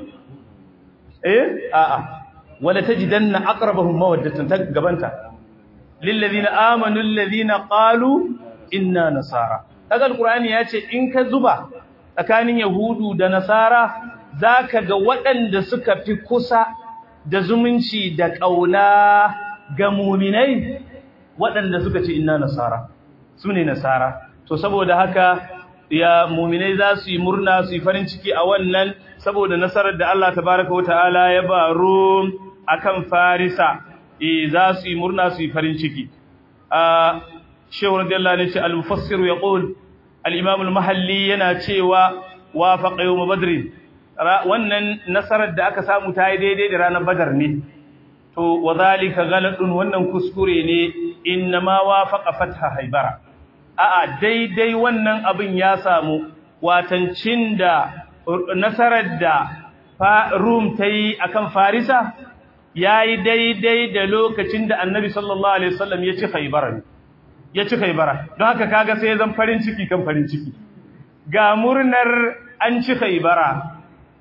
eh a'a wala tajidanna aqrabahum mawaddatan ta gabanta lil ladina amanu alladhina qalu inna nasara kaga alqur'ani yace in ka zuba tsakanin yahudu da nasara zaka ga waɗanda suka fi kusa da zumunci da ƙauna ga muminai waɗanda suka ce inna nasara su ne nasara to saboda haka ya muminai za su yi murna su yi farin ciki a wannan saboda nasarar da Allah tabaraka wa ta'ala ya ba Rum akan Farisa eh za su yi murna su yi farin ciki a Shehu radiyallahu anhu al-mufassir yaqul al-imam al-mahalli yana cewa wafaqa yawm badr wannan nasarar da aka samu ta yi daidai da ranar badar ne to wadhalika ghaladun wannan kuskure ne innama wafaqa fatha haibara a'a daidai wannan abin ya samu watancin da nasarar da rum ta yi akan farisa yayi daidai da lokacin da annabi sallallahu alaihi wasallam ya ci haibara ya ci haibara don haka kaga sai zan farin ciki kan farin ciki ga murnar an ci haibara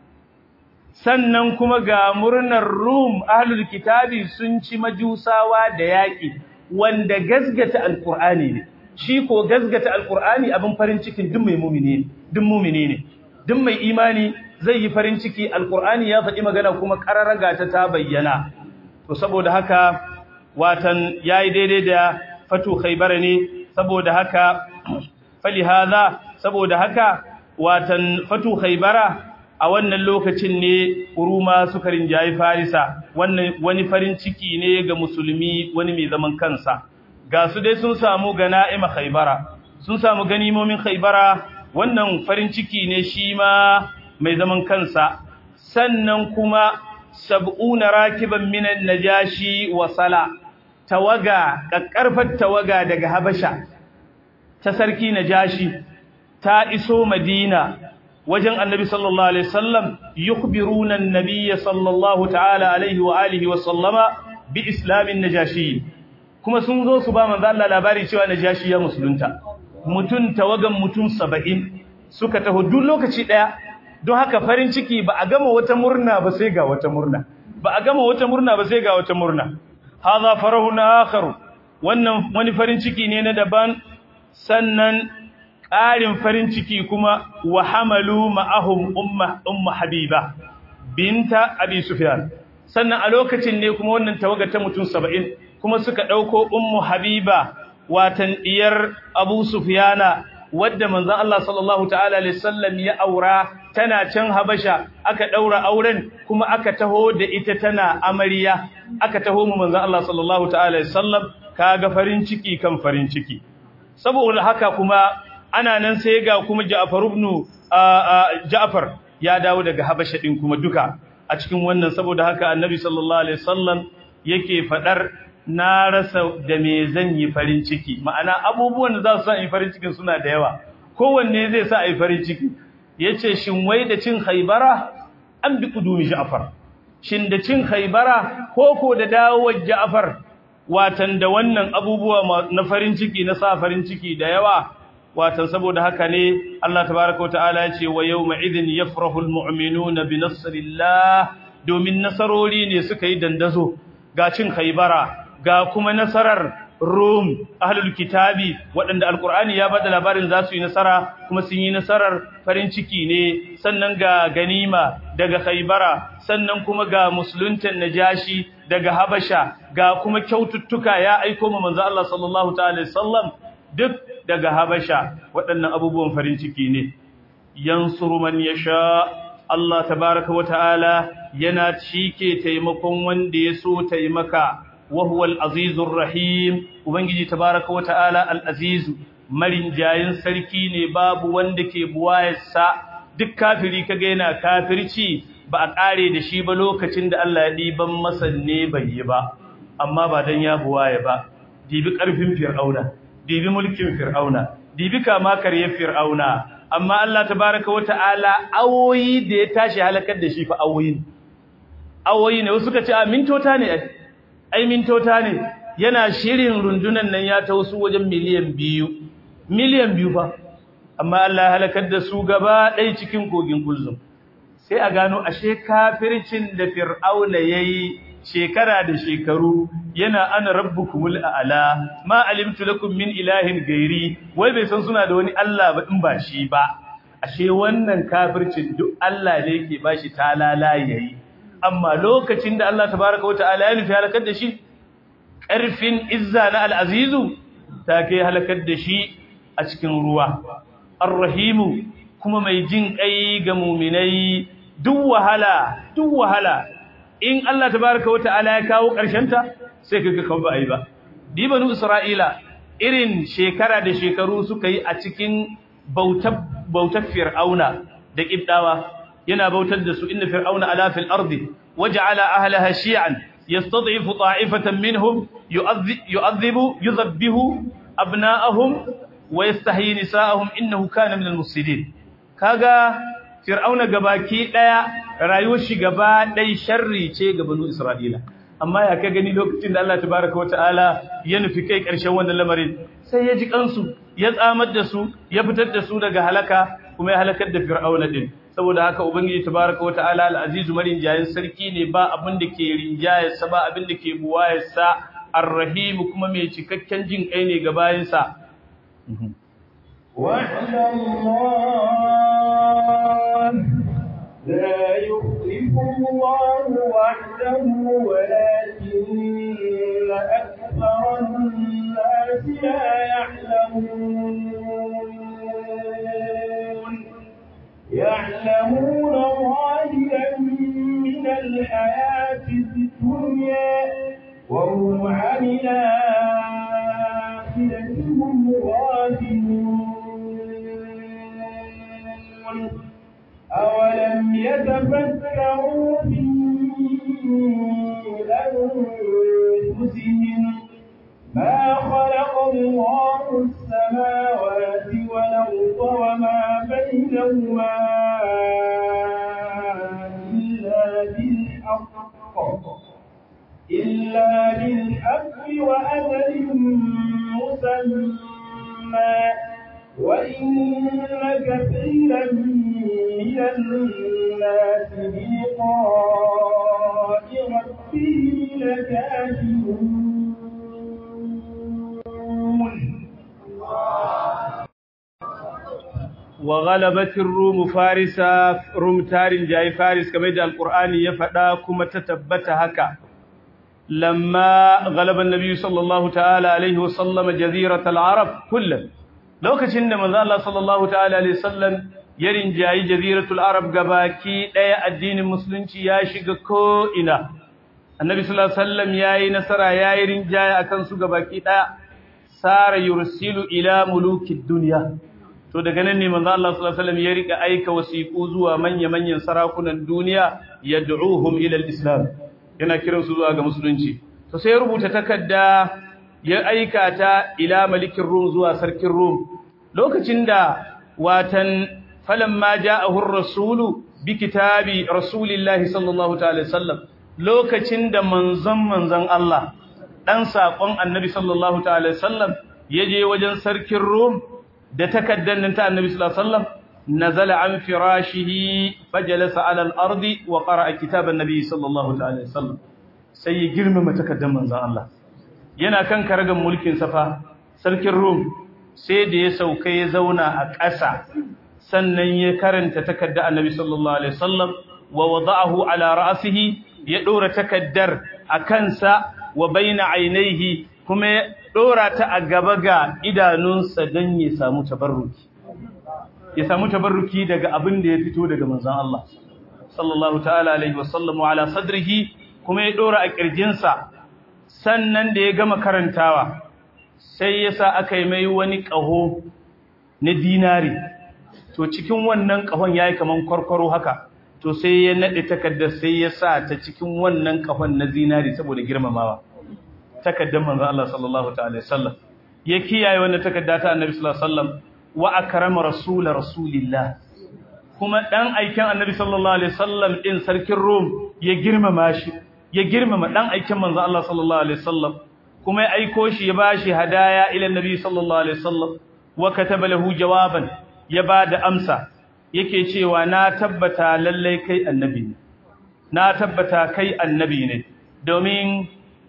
sannan kuma ga murnar Rum ahlul kitabi sun ci majusawa da yaƙi wanda gasgata alqur'ani ne shi ko gasgata alqur'ani abin farin cikin duk mai mu'mini ne duk mu'mini ne duk mai imani zai yi farin ciki alqur'ani ya faɗi magana kuma qararaga ta ta bayyana to saboda haka watan yayi daidai da fatu khaybar ne saboda haka fali hadha saboda haka watan fatu khaybara a wannan lokacin ne kuruma suka rinjayi farisa wannan wani farin ciki ne ga musulmi wani mai zaman kansa ga su dai sun samu gana'ima khaybara sun samu ganimomin khaybara wannan farin ciki ne shi ma mai zaman kansa sannan kuma sab'una rakiban minan najashi wa sala tawaga kakkarfar tawaga daga habasha ta sarki najashi ta iso madina wajen annabi sallallahu alaihi wasallam yukhbiruna an-nabiy sallallahu ta'ala alaihi wa alihi wa sallama bi islamin najashi kuma sun zo su ba manzo Allah labari cewa najashi ya musulunta mutun tawagan mutun 70 suka taho duk lokaci daya don haka farin ciki ba a gama wata murna ba sai ga wata murna ba a gama wata murna ba sai ga wata murna hadha farahun akhar wannan wani farin ciki ne na daban sannan ƙarin farin ciki kuma wa hamalu ma'ahum umma umma habiba binta abi sufyan sannan a lokacin ne kuma wannan tawaga ta mutum 70 kuma suka dauko ummu habiba watan diyar abu sufyana wadda manzon Allah sallallahu ta'ala alaihi wasallam ya aura tana can habasha aka daura auren kuma aka taho da ita tana amarya aka taho mu manzon Allah sallallahu ta'ala alaihi wasallam kaga farin ciki kan farin ciki saboda haka kuma ana nan sai ga kuma Ja'far ibn Ja'far ya dawo daga Habasha din kuma duka a cikin wannan saboda haka Annabi sallallahu alaihi wasallam yake fadar na rasa da me zan yi farin ciki ma'ana abubuwan da za su sa yi farin cikin suna da yawa kowanne zai sa yi farin ciki yace shin wai da cin Khaybara an bi kudumi Ja'far shin da cin Khaybara koko da dawowar Ja'far watan da wannan abubuwa na farin ciki na sa farin ciki da yawa watan saboda haka ne Allah tabaaraka wataala yace wa yawma idhin yafrahu almu'minuna bi nasrillah domin nasarori ne suka yi dandazo ga cin khaybara ga kuma nasarar rum ahlul kitabi waɗanda alqur'ani ya bada labarin za su yi nasara kuma sun yi nasarar farin ciki ne sannan ga ganima daga khaybara sannan kuma ga musuluntan najashi daga habasha ga kuma kyaututtuka ya aiko mu manzo Allah sallallahu ta'ala sallam duk daga habasha waɗannan abubuwan farin ciki ne yansuru man yasha Allah tabaraka wa ta'ala yana cike taimakon wanda ya so taimaka wa huwa al-azizur rahim ubangiji tabaraka wa ta'ala al-azizu marin jayin sarki ne babu wanda ke buwayarsa duk kafiri kaga yana kafirci ba a kare da shi ba lokacin da Allah ya diban masa ne bai yi ba amma ba dan ya buwaye ba dibi karfin fir'auna dibi mulkin fir'auna dibi kama karye fir'auna amma Allah tabaraka wata'ala awoyi da ya tashi halakar da shi fa awoyin awoyi ne wasu suka ce a mintota ne ai mintota ne yana shirin rundunan nan ya ta wasu wajen miliyan biyu miliyan biyu fa amma Allah ya halakar da su gaba ɗaya cikin kogin kulzum sai a gano ashe kafircin da fir'auna yayi shekara da shekaru yana ana rabbukumul a'la ma alimtu lakum min ilahin gairi wai bai san suna da wani Allah ba in ba shi ba ashe wannan kafircin duk Allah ne yake bashi talala yayi amma lokacin da Allah tabaaraka wa ta'ala ya nufi halakar da shi ƙarfin izza na al-azizu ta kai halakar da shi a cikin ruwa ar-rahimu kuma mai jin kai ga mu'minai duk wahala duk wahala in Allah tabaraka wata'ala ya kawo ta sai kaga kan ba ai ba dibanu isra'ila irin shekara da shekaru suka yi a cikin bautar bautar fir'auna da kibdawa yana bautar da su inna fir'auna ala fil ardi waja'ala ahlaha shi'an yastad'ifu ta'ifatan minhum yu'adhibu yudhabbihu abna'ahum wa yastahyi nisa'ahum innahu kana minal mufsidin kaga fir'auna gabaki daya rayuwar shi gaba dai sharri ce ga banu isra'ila amma ya ka gani lokacin da Allah tabaaraka wa ta'ala ya nufi kai karshen wannan lamarin sai ya ji kansu ya tsamar da su ya fitar da su daga halaka kuma ya halakar da fir'auna din saboda haka ubangiji tabaaraka wa ta'ala al-azizu marin jayin sarki ne ba abin da ke rinjaye sa ba abin da ke buwaye sa ar-rahim kuma mai cikakken jin kai ne ga bayinsa وعلى الله لا يخلف الله وحده ولكن أكثر الناس لا يعلمون يعلمون ظاهرا من الحياة الدنيا وهم عن الآخرة هم غافلون أولم يتفكروا في أنفسهم ما خلق الله السماوات والأرض وما بينهما إلا بالحق إلا بالحق وأجل مسمى وإن كثيرا من الناس بلقاء ربهم لكافرون وغلبت الروم فارسا روم تارين جاي فارس كما يدى القرآن يفدا كما تتبت هكا لما غلب النبي صلى الله تعالى عليه وسلم جزيرة العرب كلا لو كشن من الله صلى الله تعالى عليه وسلم يرين جاي جزيرة العرب قباكي لا الدين المسلم ياشق كوئنا النبي صلى الله عليه وسلم ياي نصر ياي رنجاي أكنسو قباكي لا سار يرسل إلى ملوك الدنيا to daga nan ne manzo Allah sallallahu alaihi wasallam ya rika aika wasiqu zuwa manya-manyan sarakunan duniya yad'uhum ila al-islam yana kiran su zuwa ga musulunci to sai ya rubuta takarda ya aika ta ila malikin rum zuwa sarkin rum lokacin da watan falamma ja'ahu ar-rasulu bi kitabi rasulillahi sallallahu ta'ala sallam lokacin da manzon manzon Allah dan sakon annabi sallallahu ta'ala sallam yaje wajen sarkin rum da takaddan nan ta annabi sallallahu alaihi wasallam nazala an firashihi fajalasa ala al-ardi wa qara'a kitab an-nabi sallallahu alaihi wasallam sai ya girmama takaddan manzon Allah yana kan karagan mulkin safa sarkin rum sai da ya sauka ya zauna a ƙasa sannan ya karanta takadda annabi sallallahu alaihi wasallam wa wada'ahu ala ra'sihi ya dora takaddar a kansa wa baina ainihi kuma ya dora ta a gaba ga idanunsa don ya samu tabarruki ya samu tabarruki daga abin da ya fito daga manzon Allah sallallahu ta'ala alaihi wasallam wa ala sadrihi kuma ya dora a kirjinsa sannan da ya gama karantawa sai ya sa aka yi mai wani ƙaho na dinari to cikin wannan ƙahon ya yi kaman kwarkwaro haka to sai ya naɗe takardar sai ya sa ta cikin wannan ƙahon na zinari saboda girmamawa takardar manzon Allah sallallahu ta'ala sallam ya kiyaye wannan takarda ta annabi sallallahu alaihi wasallam wa akrama rasul rasulillah kuma dan aikin annabi sallallahu alaihi wasallam din sarkin rum ya girmama shi ya girmama dan aikin manzon Allah sallallahu alaihi wasallam kuma ya aiko shi ya bashi hadaya ila annabi sallallahu alaihi wasallam wa kataba lahu jawaban ya bada amsa yake cewa na tabbata lallai kai annabi ne na tabbata kai annabi ne domin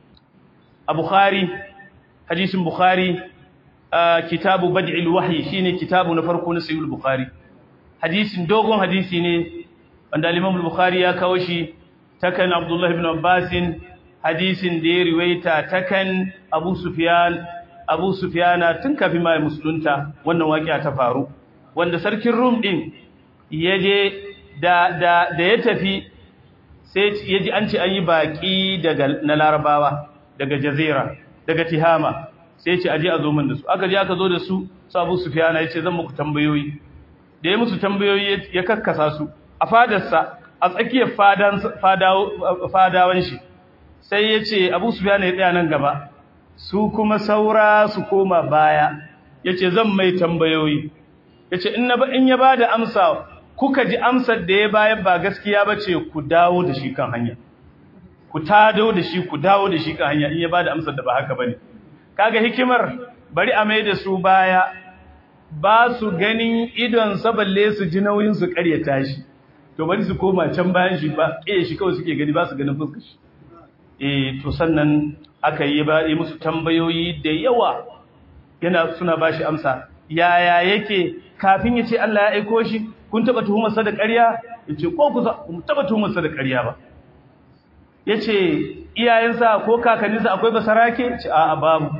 a Bukhari hadisin Bukhari kitabu bad'il wahyi shine kitabu na farko na sahih Bukhari hadisin dogon hadisi ne wanda al-Imam Bukhari ya kawo shi takan Abdullah ibn Abbas hadisin da ya riwaita takan Abu Sufyan Abu Sufyana tun kafin mai musulunta wannan waƙiya ta faru wanda sarkin Rum din yaje da da da ya tafi sai yaji an ce an yi baki daga na Larabawa daga Jazira daga Tihama sai ce aje a zo min da su aka je aka zo da su su Abu Sufyana yace zan muku tambayoyi da ya musu tambayoyi ya kakkasa su a fadarsa a tsakiyar fadan fadawan shi sai yace Abu Sufyana ya tsaya nan gaba su kuma saura su koma baya yace zan mai tambayoyi yace in na in ya bada amsa kuka ji amsar da ya bayar ba gaskiya bace ku dawo da shi kan hanya ku tado da shi ku dawo da shi kan hanya in ya bada amsar da ba haka bane kaga hikimar bari a mai da su baya ba su ganin idon sa balle su ji nauyin su karyata shi to bari su koma can bayan shi ba eh shi kawai suke gani ba su ganin fuskar shi eh to sannan aka yi ba yi musu tambayoyi da yawa yana suna bashi amsa yaya yake kafin ya ce Allah ya aiko shi kun taba tuhumar sa da ƙarya yace ko ku kun taba tuhumar sa da ƙarya ba yace iyayensa ko kakanninsa akwai basarake ce a'a babu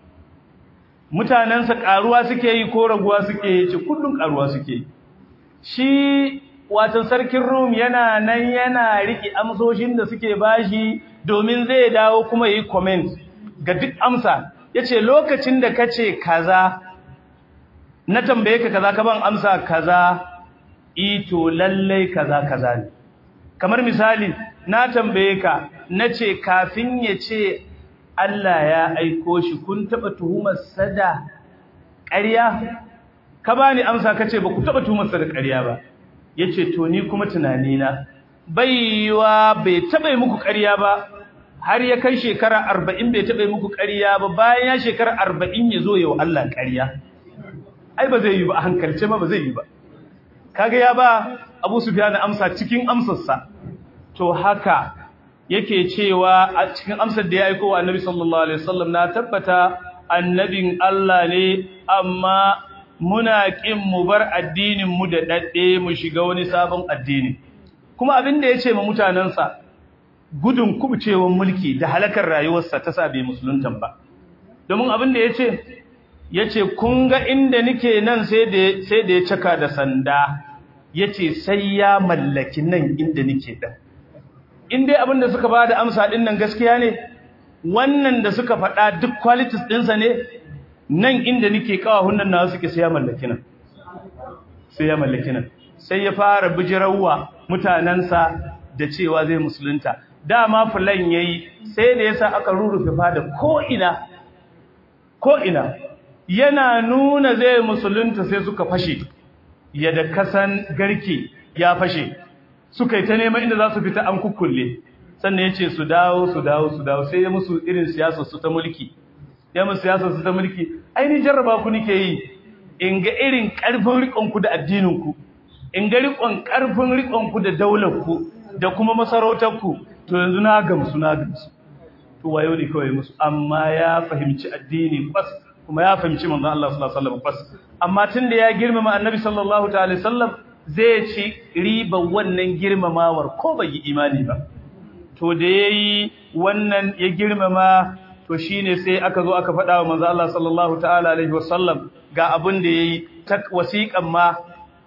mutanensa karuwa suke yi ko raguwa suke yi ce kullun karuwa suke shi watan sarkin Rum yana nan yana riki amsoshin da suke bashi domin zai dawo kuma yi comment ga duk amsa yace lokacin da kace kaza na tambaye ka kaza ka ban amsa kaza ito lalle kaza kaza ne kamar misali na tambaye ka nace kafin ya ce Allah ya aiko shi kun taba tuhumar sada ƙarya ka bani amsa kace ba ku taba tuhumar sada ƙarya ba yace to ni kuma tunani na baiwa bai taba muku ƙarya ba har ya kai shekara 40 bai taba muku ƙarya ba bayan ya shekara 40 ya zo yau Allah ƙarya ai ba zai yi ba a hankalce ma ba zai yi ba kaga ya ba Abu Sufyan amsa cikin amsarsa to haka yake cewa a cikin amsar da ya aika wa Annabi sallallahu alaihi wasallam na tabbata annabin Allah ne amma muna kin mu bar addinin mu da dadde mu shiga wani sabon addini kuma abin da yace ma mutanansa gudun kubcewan mulki da halakar rayuwarsa ta sabe musuluntan ba domin abin da yace yace kun ga inda nike nan sai da sai da ya caka da sanda yace sai ya mallaki nan inda nike dan in dai abin da suka bada amsa din nan gaskiya ne wannan da suka faɗa duk qualities ɗinsa ne nan inda nike kawahun nan nawa suke sai ya mallaki nan sai ya mallaki nan sai ya fara bijirawa mutanansa da cewa zai musulunta dama fulan yayi sai da yasa aka rurrufe fada ko ina ko ina yana nuna zai musulunta sai suka fashe yadda kasan garke ya fashe suka yi ta neman inda za su fita an kukkulle sannan ya ce su dawo su dawo su dawo sai ya musu irin siyasar su ta mulki ya musu siyasar su ta mulki aini jarraba ku nike yi in ga irin karfin riƙonku da addininku in ga riƙon karfin riƙonku da daularku da kuma masarautarku to yanzu na gamsu na gamsu to wayo ne kawai musu amma ya fahimci addini kwas kuma ya fahimci manzon Allah sallallahu alaihi wasallam kwas amma tunda ya girmama annabi sallallahu ta'ala sallam zai ci riba wannan girmamawar ko bai yi imani ba to da yayi wannan ya girmama to shine sai aka zo aka faɗa wa manzo Allah sallallahu ta'ala alaihi wasallam ga abin da yayi ta wasiƙan ma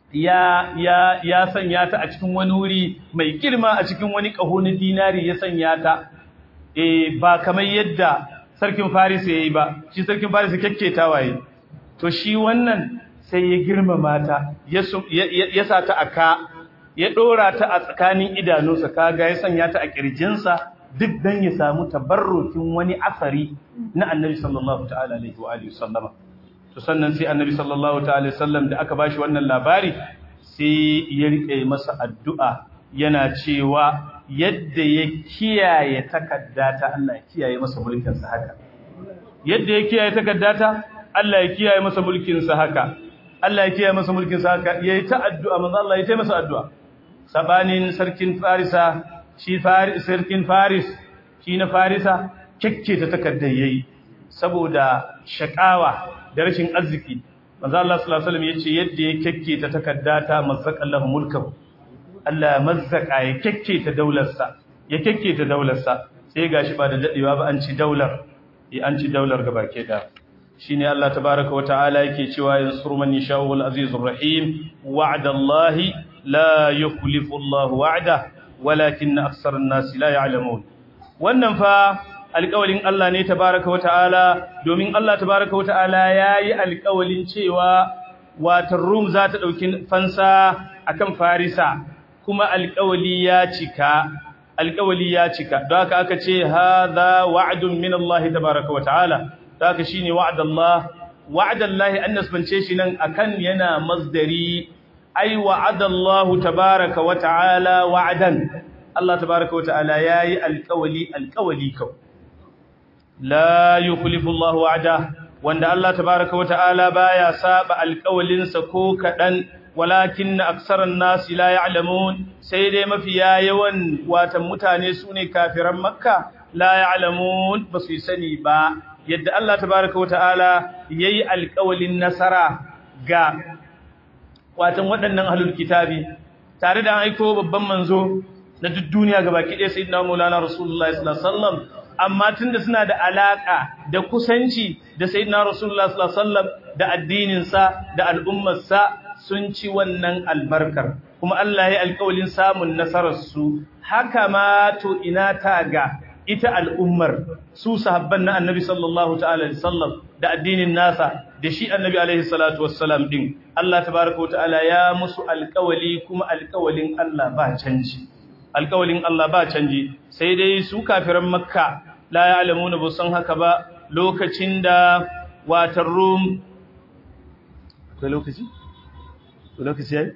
ya ya ya sanya ta a cikin wani wuri mai girma a cikin wani ƙaho na dinari ya sanya ta eh ba kamar yadda sarkin Faris yayi ba shi sarkin Faris kekketa waye to shi wannan sai ya girmama ta ya ya sa ta aka ya dora ta a tsakanin idanunsa kaga ya sanya ta a kirjinsa duk dan ya samu tabarrukin wani asari na Annabi sallallahu ta'ala alaihi wa alihi sallama to sannan sai Annabi sallallahu ta'ala sallam da aka bashi wannan labari sai ya rike masa addu'a yana cewa yadda ya kiyaye takaddata Allah ya kiyaye masa mulkin sa haka yadda ya kiyaye takaddata Allah ya kiyaye masa mulkin sa haka Allah ya kiyaye masa mulkin sa haka yayi ta addu'a manzo Allah ya ta masa addu'a sabanin sarkin Farisa shi Faris sarkin Faris shi na Farisa kekke ta takaddar yayi saboda shakawa da rashin arziki manzo Allah sallallahu alaihi wasallam yace yadda ya kekke ta takaddata mazzaqallahu mulkahu Allah mazzaka ya kekke ta daularsa ya kekke ta daularsa sai gashi ba da dadewa ba an ci daular eh an ci daular gabake da shine Allah tabaaraka wa ta'ala yake cewa yansuru man yasha'u wal azizur rahim wa'dallahi la yukhlifu Allah wa'da walakin aktharun nas la ya'lamun wannan fa alƙawalin Allah ne tabaaraka wa ta'ala domin Allah tabaaraka wa ta'ala yayi alƙawalin cewa watan Rum za ta dauki fansa akan Farisa kuma alƙawali ya cika alƙawali ya cika don haka aka ce hadha wa'dun min Allah tabaaraka wa ta'ala don haka shine wa'dallah wa'dallahi an nasbance shi nan akan yana masdari ai wa'adallahu tabaaraka wa ta'ala wa'dan Allah tabaaraka wa ta'ala yayi alƙawali alƙawali kau la yukhlifu Allah wa'da wanda Allah tabaaraka wa ta'ala baya saba alƙawalinsa ko kadan walakin aksaran nasi la ya'lamun sai dai mafiya yawan watan mutane sune kafiran makka la ya'lamun basu sani ba yadda Allah tabaaraka wataala yayi alƙawalin nasara ga watan waɗannan ahlul kitabi tare da aiko babban manzo na duk duniya gabaki ɗaya sayyidina maulana rasulullahi sallallahu alaihi wasallam amma tunda suna da alaka da kusanci da sayyidina rasulullahi sallallahu alaihi wasallam da addinin sa da al'ummar sa sun ci wannan albarkar kuma Allah ya alƙawalin samun nasararsu haka ma to ina ta ga ita al'ummar su sahabban na annabi sallallahu ta'ala alaihi sallam da addinin nasa da shi annabi alaihi salatu wassalam din Allah tabaraka wa ta'ala ya musu alƙawali kuma alƙawalin Allah ba canji alƙawalin Allah ba canji sai dai su kafiran makka la ya'lamuna ba san haka ba lokacin da watar rum akwai lokaci lokaci yayi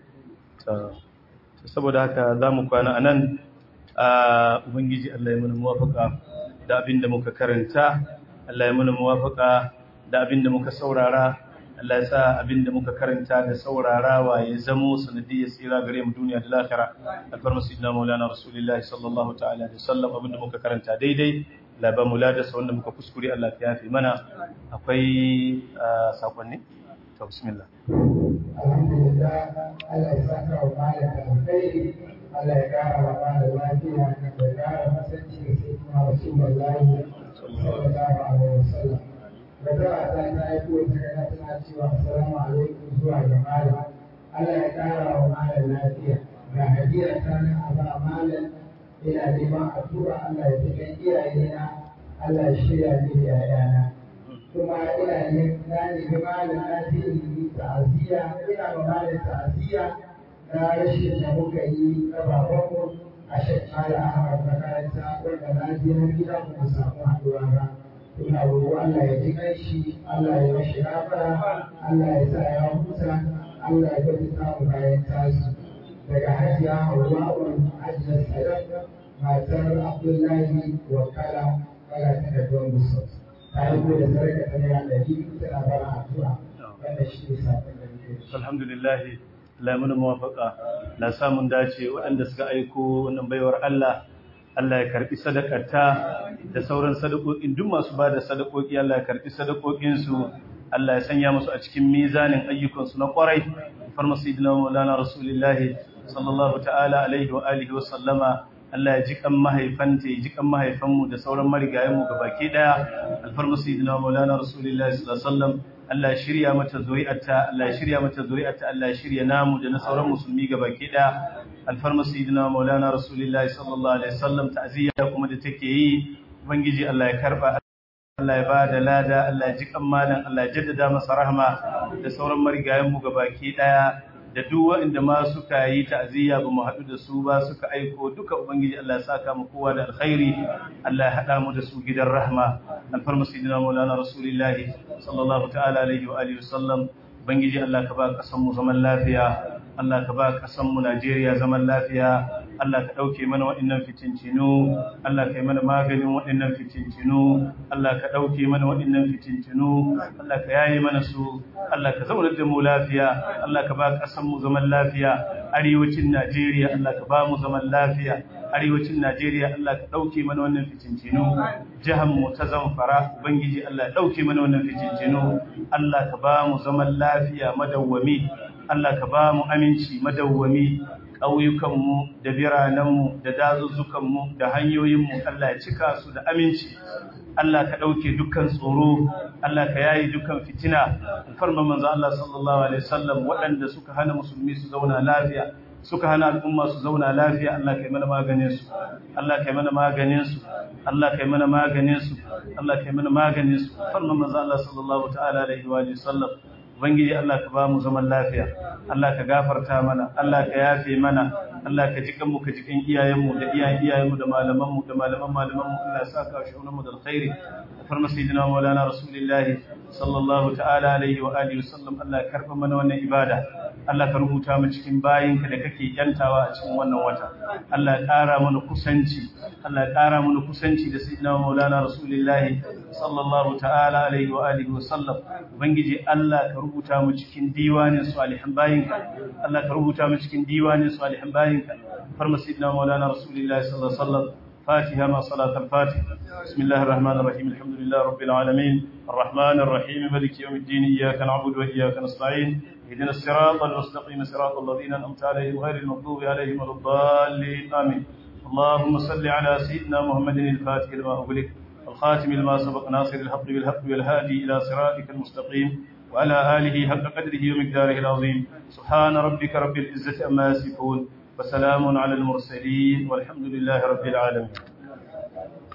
saboda haka zamu kwana anan ubangiji Allah ya mana muwafaka da abinda muka karanta Allah ya mana muwafaka da abinda muka saurara Allah ya sa abinda muka karanta da saurarawa ya zamo sanadiyar tsira gare mu duniya da lahira alfarma sayyidina maulana rasulullahi sallallahu ta'ala alaihi wasallam abinda muka karanta daidai la ba mu ladasa wanda muka kuskure Allah ya yafe mana akwai sakonni to bismillah alhamdulillah Allah ya saka wa malam da alkhairi Allah ya kara wa malam lafiya da kara masanci da sai kuma rasulullahi sallallahu alaihi wasallam da ta ta ta aiko ta ga tana cewa assalamu alaikum zuwa ga malam Allah ya kara wa malam lafiya ga hadiya ta nan a ba malam ina neman addu'a Allah ya tuka iyayena Allah ya shirya ni da yayana kuma ina yin na nemi malam na je yi ta'aziyya ina ma malam ta'aziyya na rashin da muka yi na babanmu a shekara Ahmad makaranta wanda na je na gida mu samu haɗuwa ba ina roƙo Allah ya ji shi Allah ya mashi gafara Allah ya sa ya huta Allah ya gaji mu bayan tasu daga hajiya Hawwa'u Hajjar Sadaq matar Abdullahi Wakala kala ta da don musu ta yi da sarka ta naira ɗari tana bara addu'a wanda shi ne sakon da muke alhamdulillah Allah mun muwafaka la samun dace waɗanda suka aiko wannan baiwar Allah Allah ya karbi sadakarta da sauran sadakokin duk masu bada sadakoki Allah ya karbi sadakokin su Allah ya sanya musu a cikin mizanin ayyukan su na kwarai farma sayyidina maulana rasulullah sallallahu ta'ala alaihi wa alihi wa sallama Allah ya ji kan mahaifanta ya ji kan mahaifanmu da sauran marigayenmu gabaki daya alfarma sayyidina maulana rasulullahi sallallahu alaihi wasallam Allah ya shirya mata zuri'arta Allah ya shirya mata zuri'arta Allah ya shirya namu da na sauran musulmi gabaki daya alfarma sayyidina maulana rasulullahi sallallahu alaihi wasallam ta'ziya kuma da take yi ubangiji Allah ya karba Allah ya bada lada Allah ya ji malam Allah ya jaddada masa rahma da sauran marigayen mu gabaki daya da duk waɗanda ma suka yi ta'aziyya ba mu haɗu da su ba suka aiko duka ubangiji Allah ya saka mu kowa da alkhairi Allah ya haɗa mu da su gidan rahma alfarma sayyidina maulana rasulullahi sallallahu ta'ala alaihi wa alihi wasallam ubangiji Allah ka ba kasan mu zaman lafiya Allah ka ba kasan mu Najeriya zaman lafiya Allah ka ɗauke mana waɗannan fitincinu, Allah ka yi mana maganin waɗannan fitincinu, Allah ka ɗauke mana waɗannan fitincinu, Allah ka yaye mana su, Allah ka zaunar da mu lafiya, Allah ka ba ƙasanmu zaman lafiya, arewacin Najeriya Allah ka ba mu zaman lafiya, arewacin Najeriya Allah ka ɗauke mana wannan fitincinu, mu ta zamfara, Ubangiji Allah ya ɗauke mana wannan fitincinu, Allah ka ba mu zaman lafiya madawwami, Allah ka ba mu aminci madawwami, ƙauyukanmu da biranenmu da dazuzzukanmu da hanyoyinmu Allah ya cika su da aminci Allah ka ɗauke dukkan tsoro Allah ka yayi dukkan fitina alfarman manzo Allah sallallahu alaihi wasallam waɗanda suka hana musulmi su zauna lafiya suka hana al'umma su zauna lafiya Allah kai mana maganin su Allah kai mana maganin su Allah kai mana maganin su Allah kai mana maganin su alfarman manzo Allah sallallahu ta'ala alaihi wa sallam Ubangiji Allah ka ba mu zaman lafiya, Allah ka gafarta mana, Allah ka yafe mana, Allah ka ji kanmu ka ji kan iyayenmu da iyayen iyayenmu da malamanmu da malaman malamanmu Allah ya sa ka shi mu da alkhairi. Da farma sayyidina Maulana Rasulullah sallallahu ta'ala alaihi wa alihi wa sallam Allah ya karba mana wannan ibada. Allah ka rubuta mu cikin bayinka da kake yantawa a cikin wannan wata. Allah ya ƙara mana kusanci, Allah ya ƙara mana kusanci da sayyidina Maulana Rasulullah sallallahu ta'ala alaihi wa alihi wa sallam. Ubangiji Allah ka rubuta mu cikin diwanin salihan bayinka Allah ka rubuta mu cikin diwanin salihan bayinka farma sayyidina maulana rasulullahi sallallahu alaihi wasallam فاتحة مع صلاة الفاتحة بسم الله الرحمن الرحيم الحمد لله رب العالمين الرحمن الرحيم ملك يوم الدين إياك نعبد وإياك نستعين اهدنا الصراط المستقيم صراط الذين أنعمت عليهم غير المغضوب عليهم ولا الضالين آمين اللهم صل على سيدنا محمد الفاتح لما أغلق الخاتم لما سبق ناصر الحق بالحق والهادي إلى صراطك المستقيم وعلى آله حق قدره ومقداره العظيم سبحان ربك رب العزة أما يصفون وسلام على المرسلين والحمد لله رب العالمين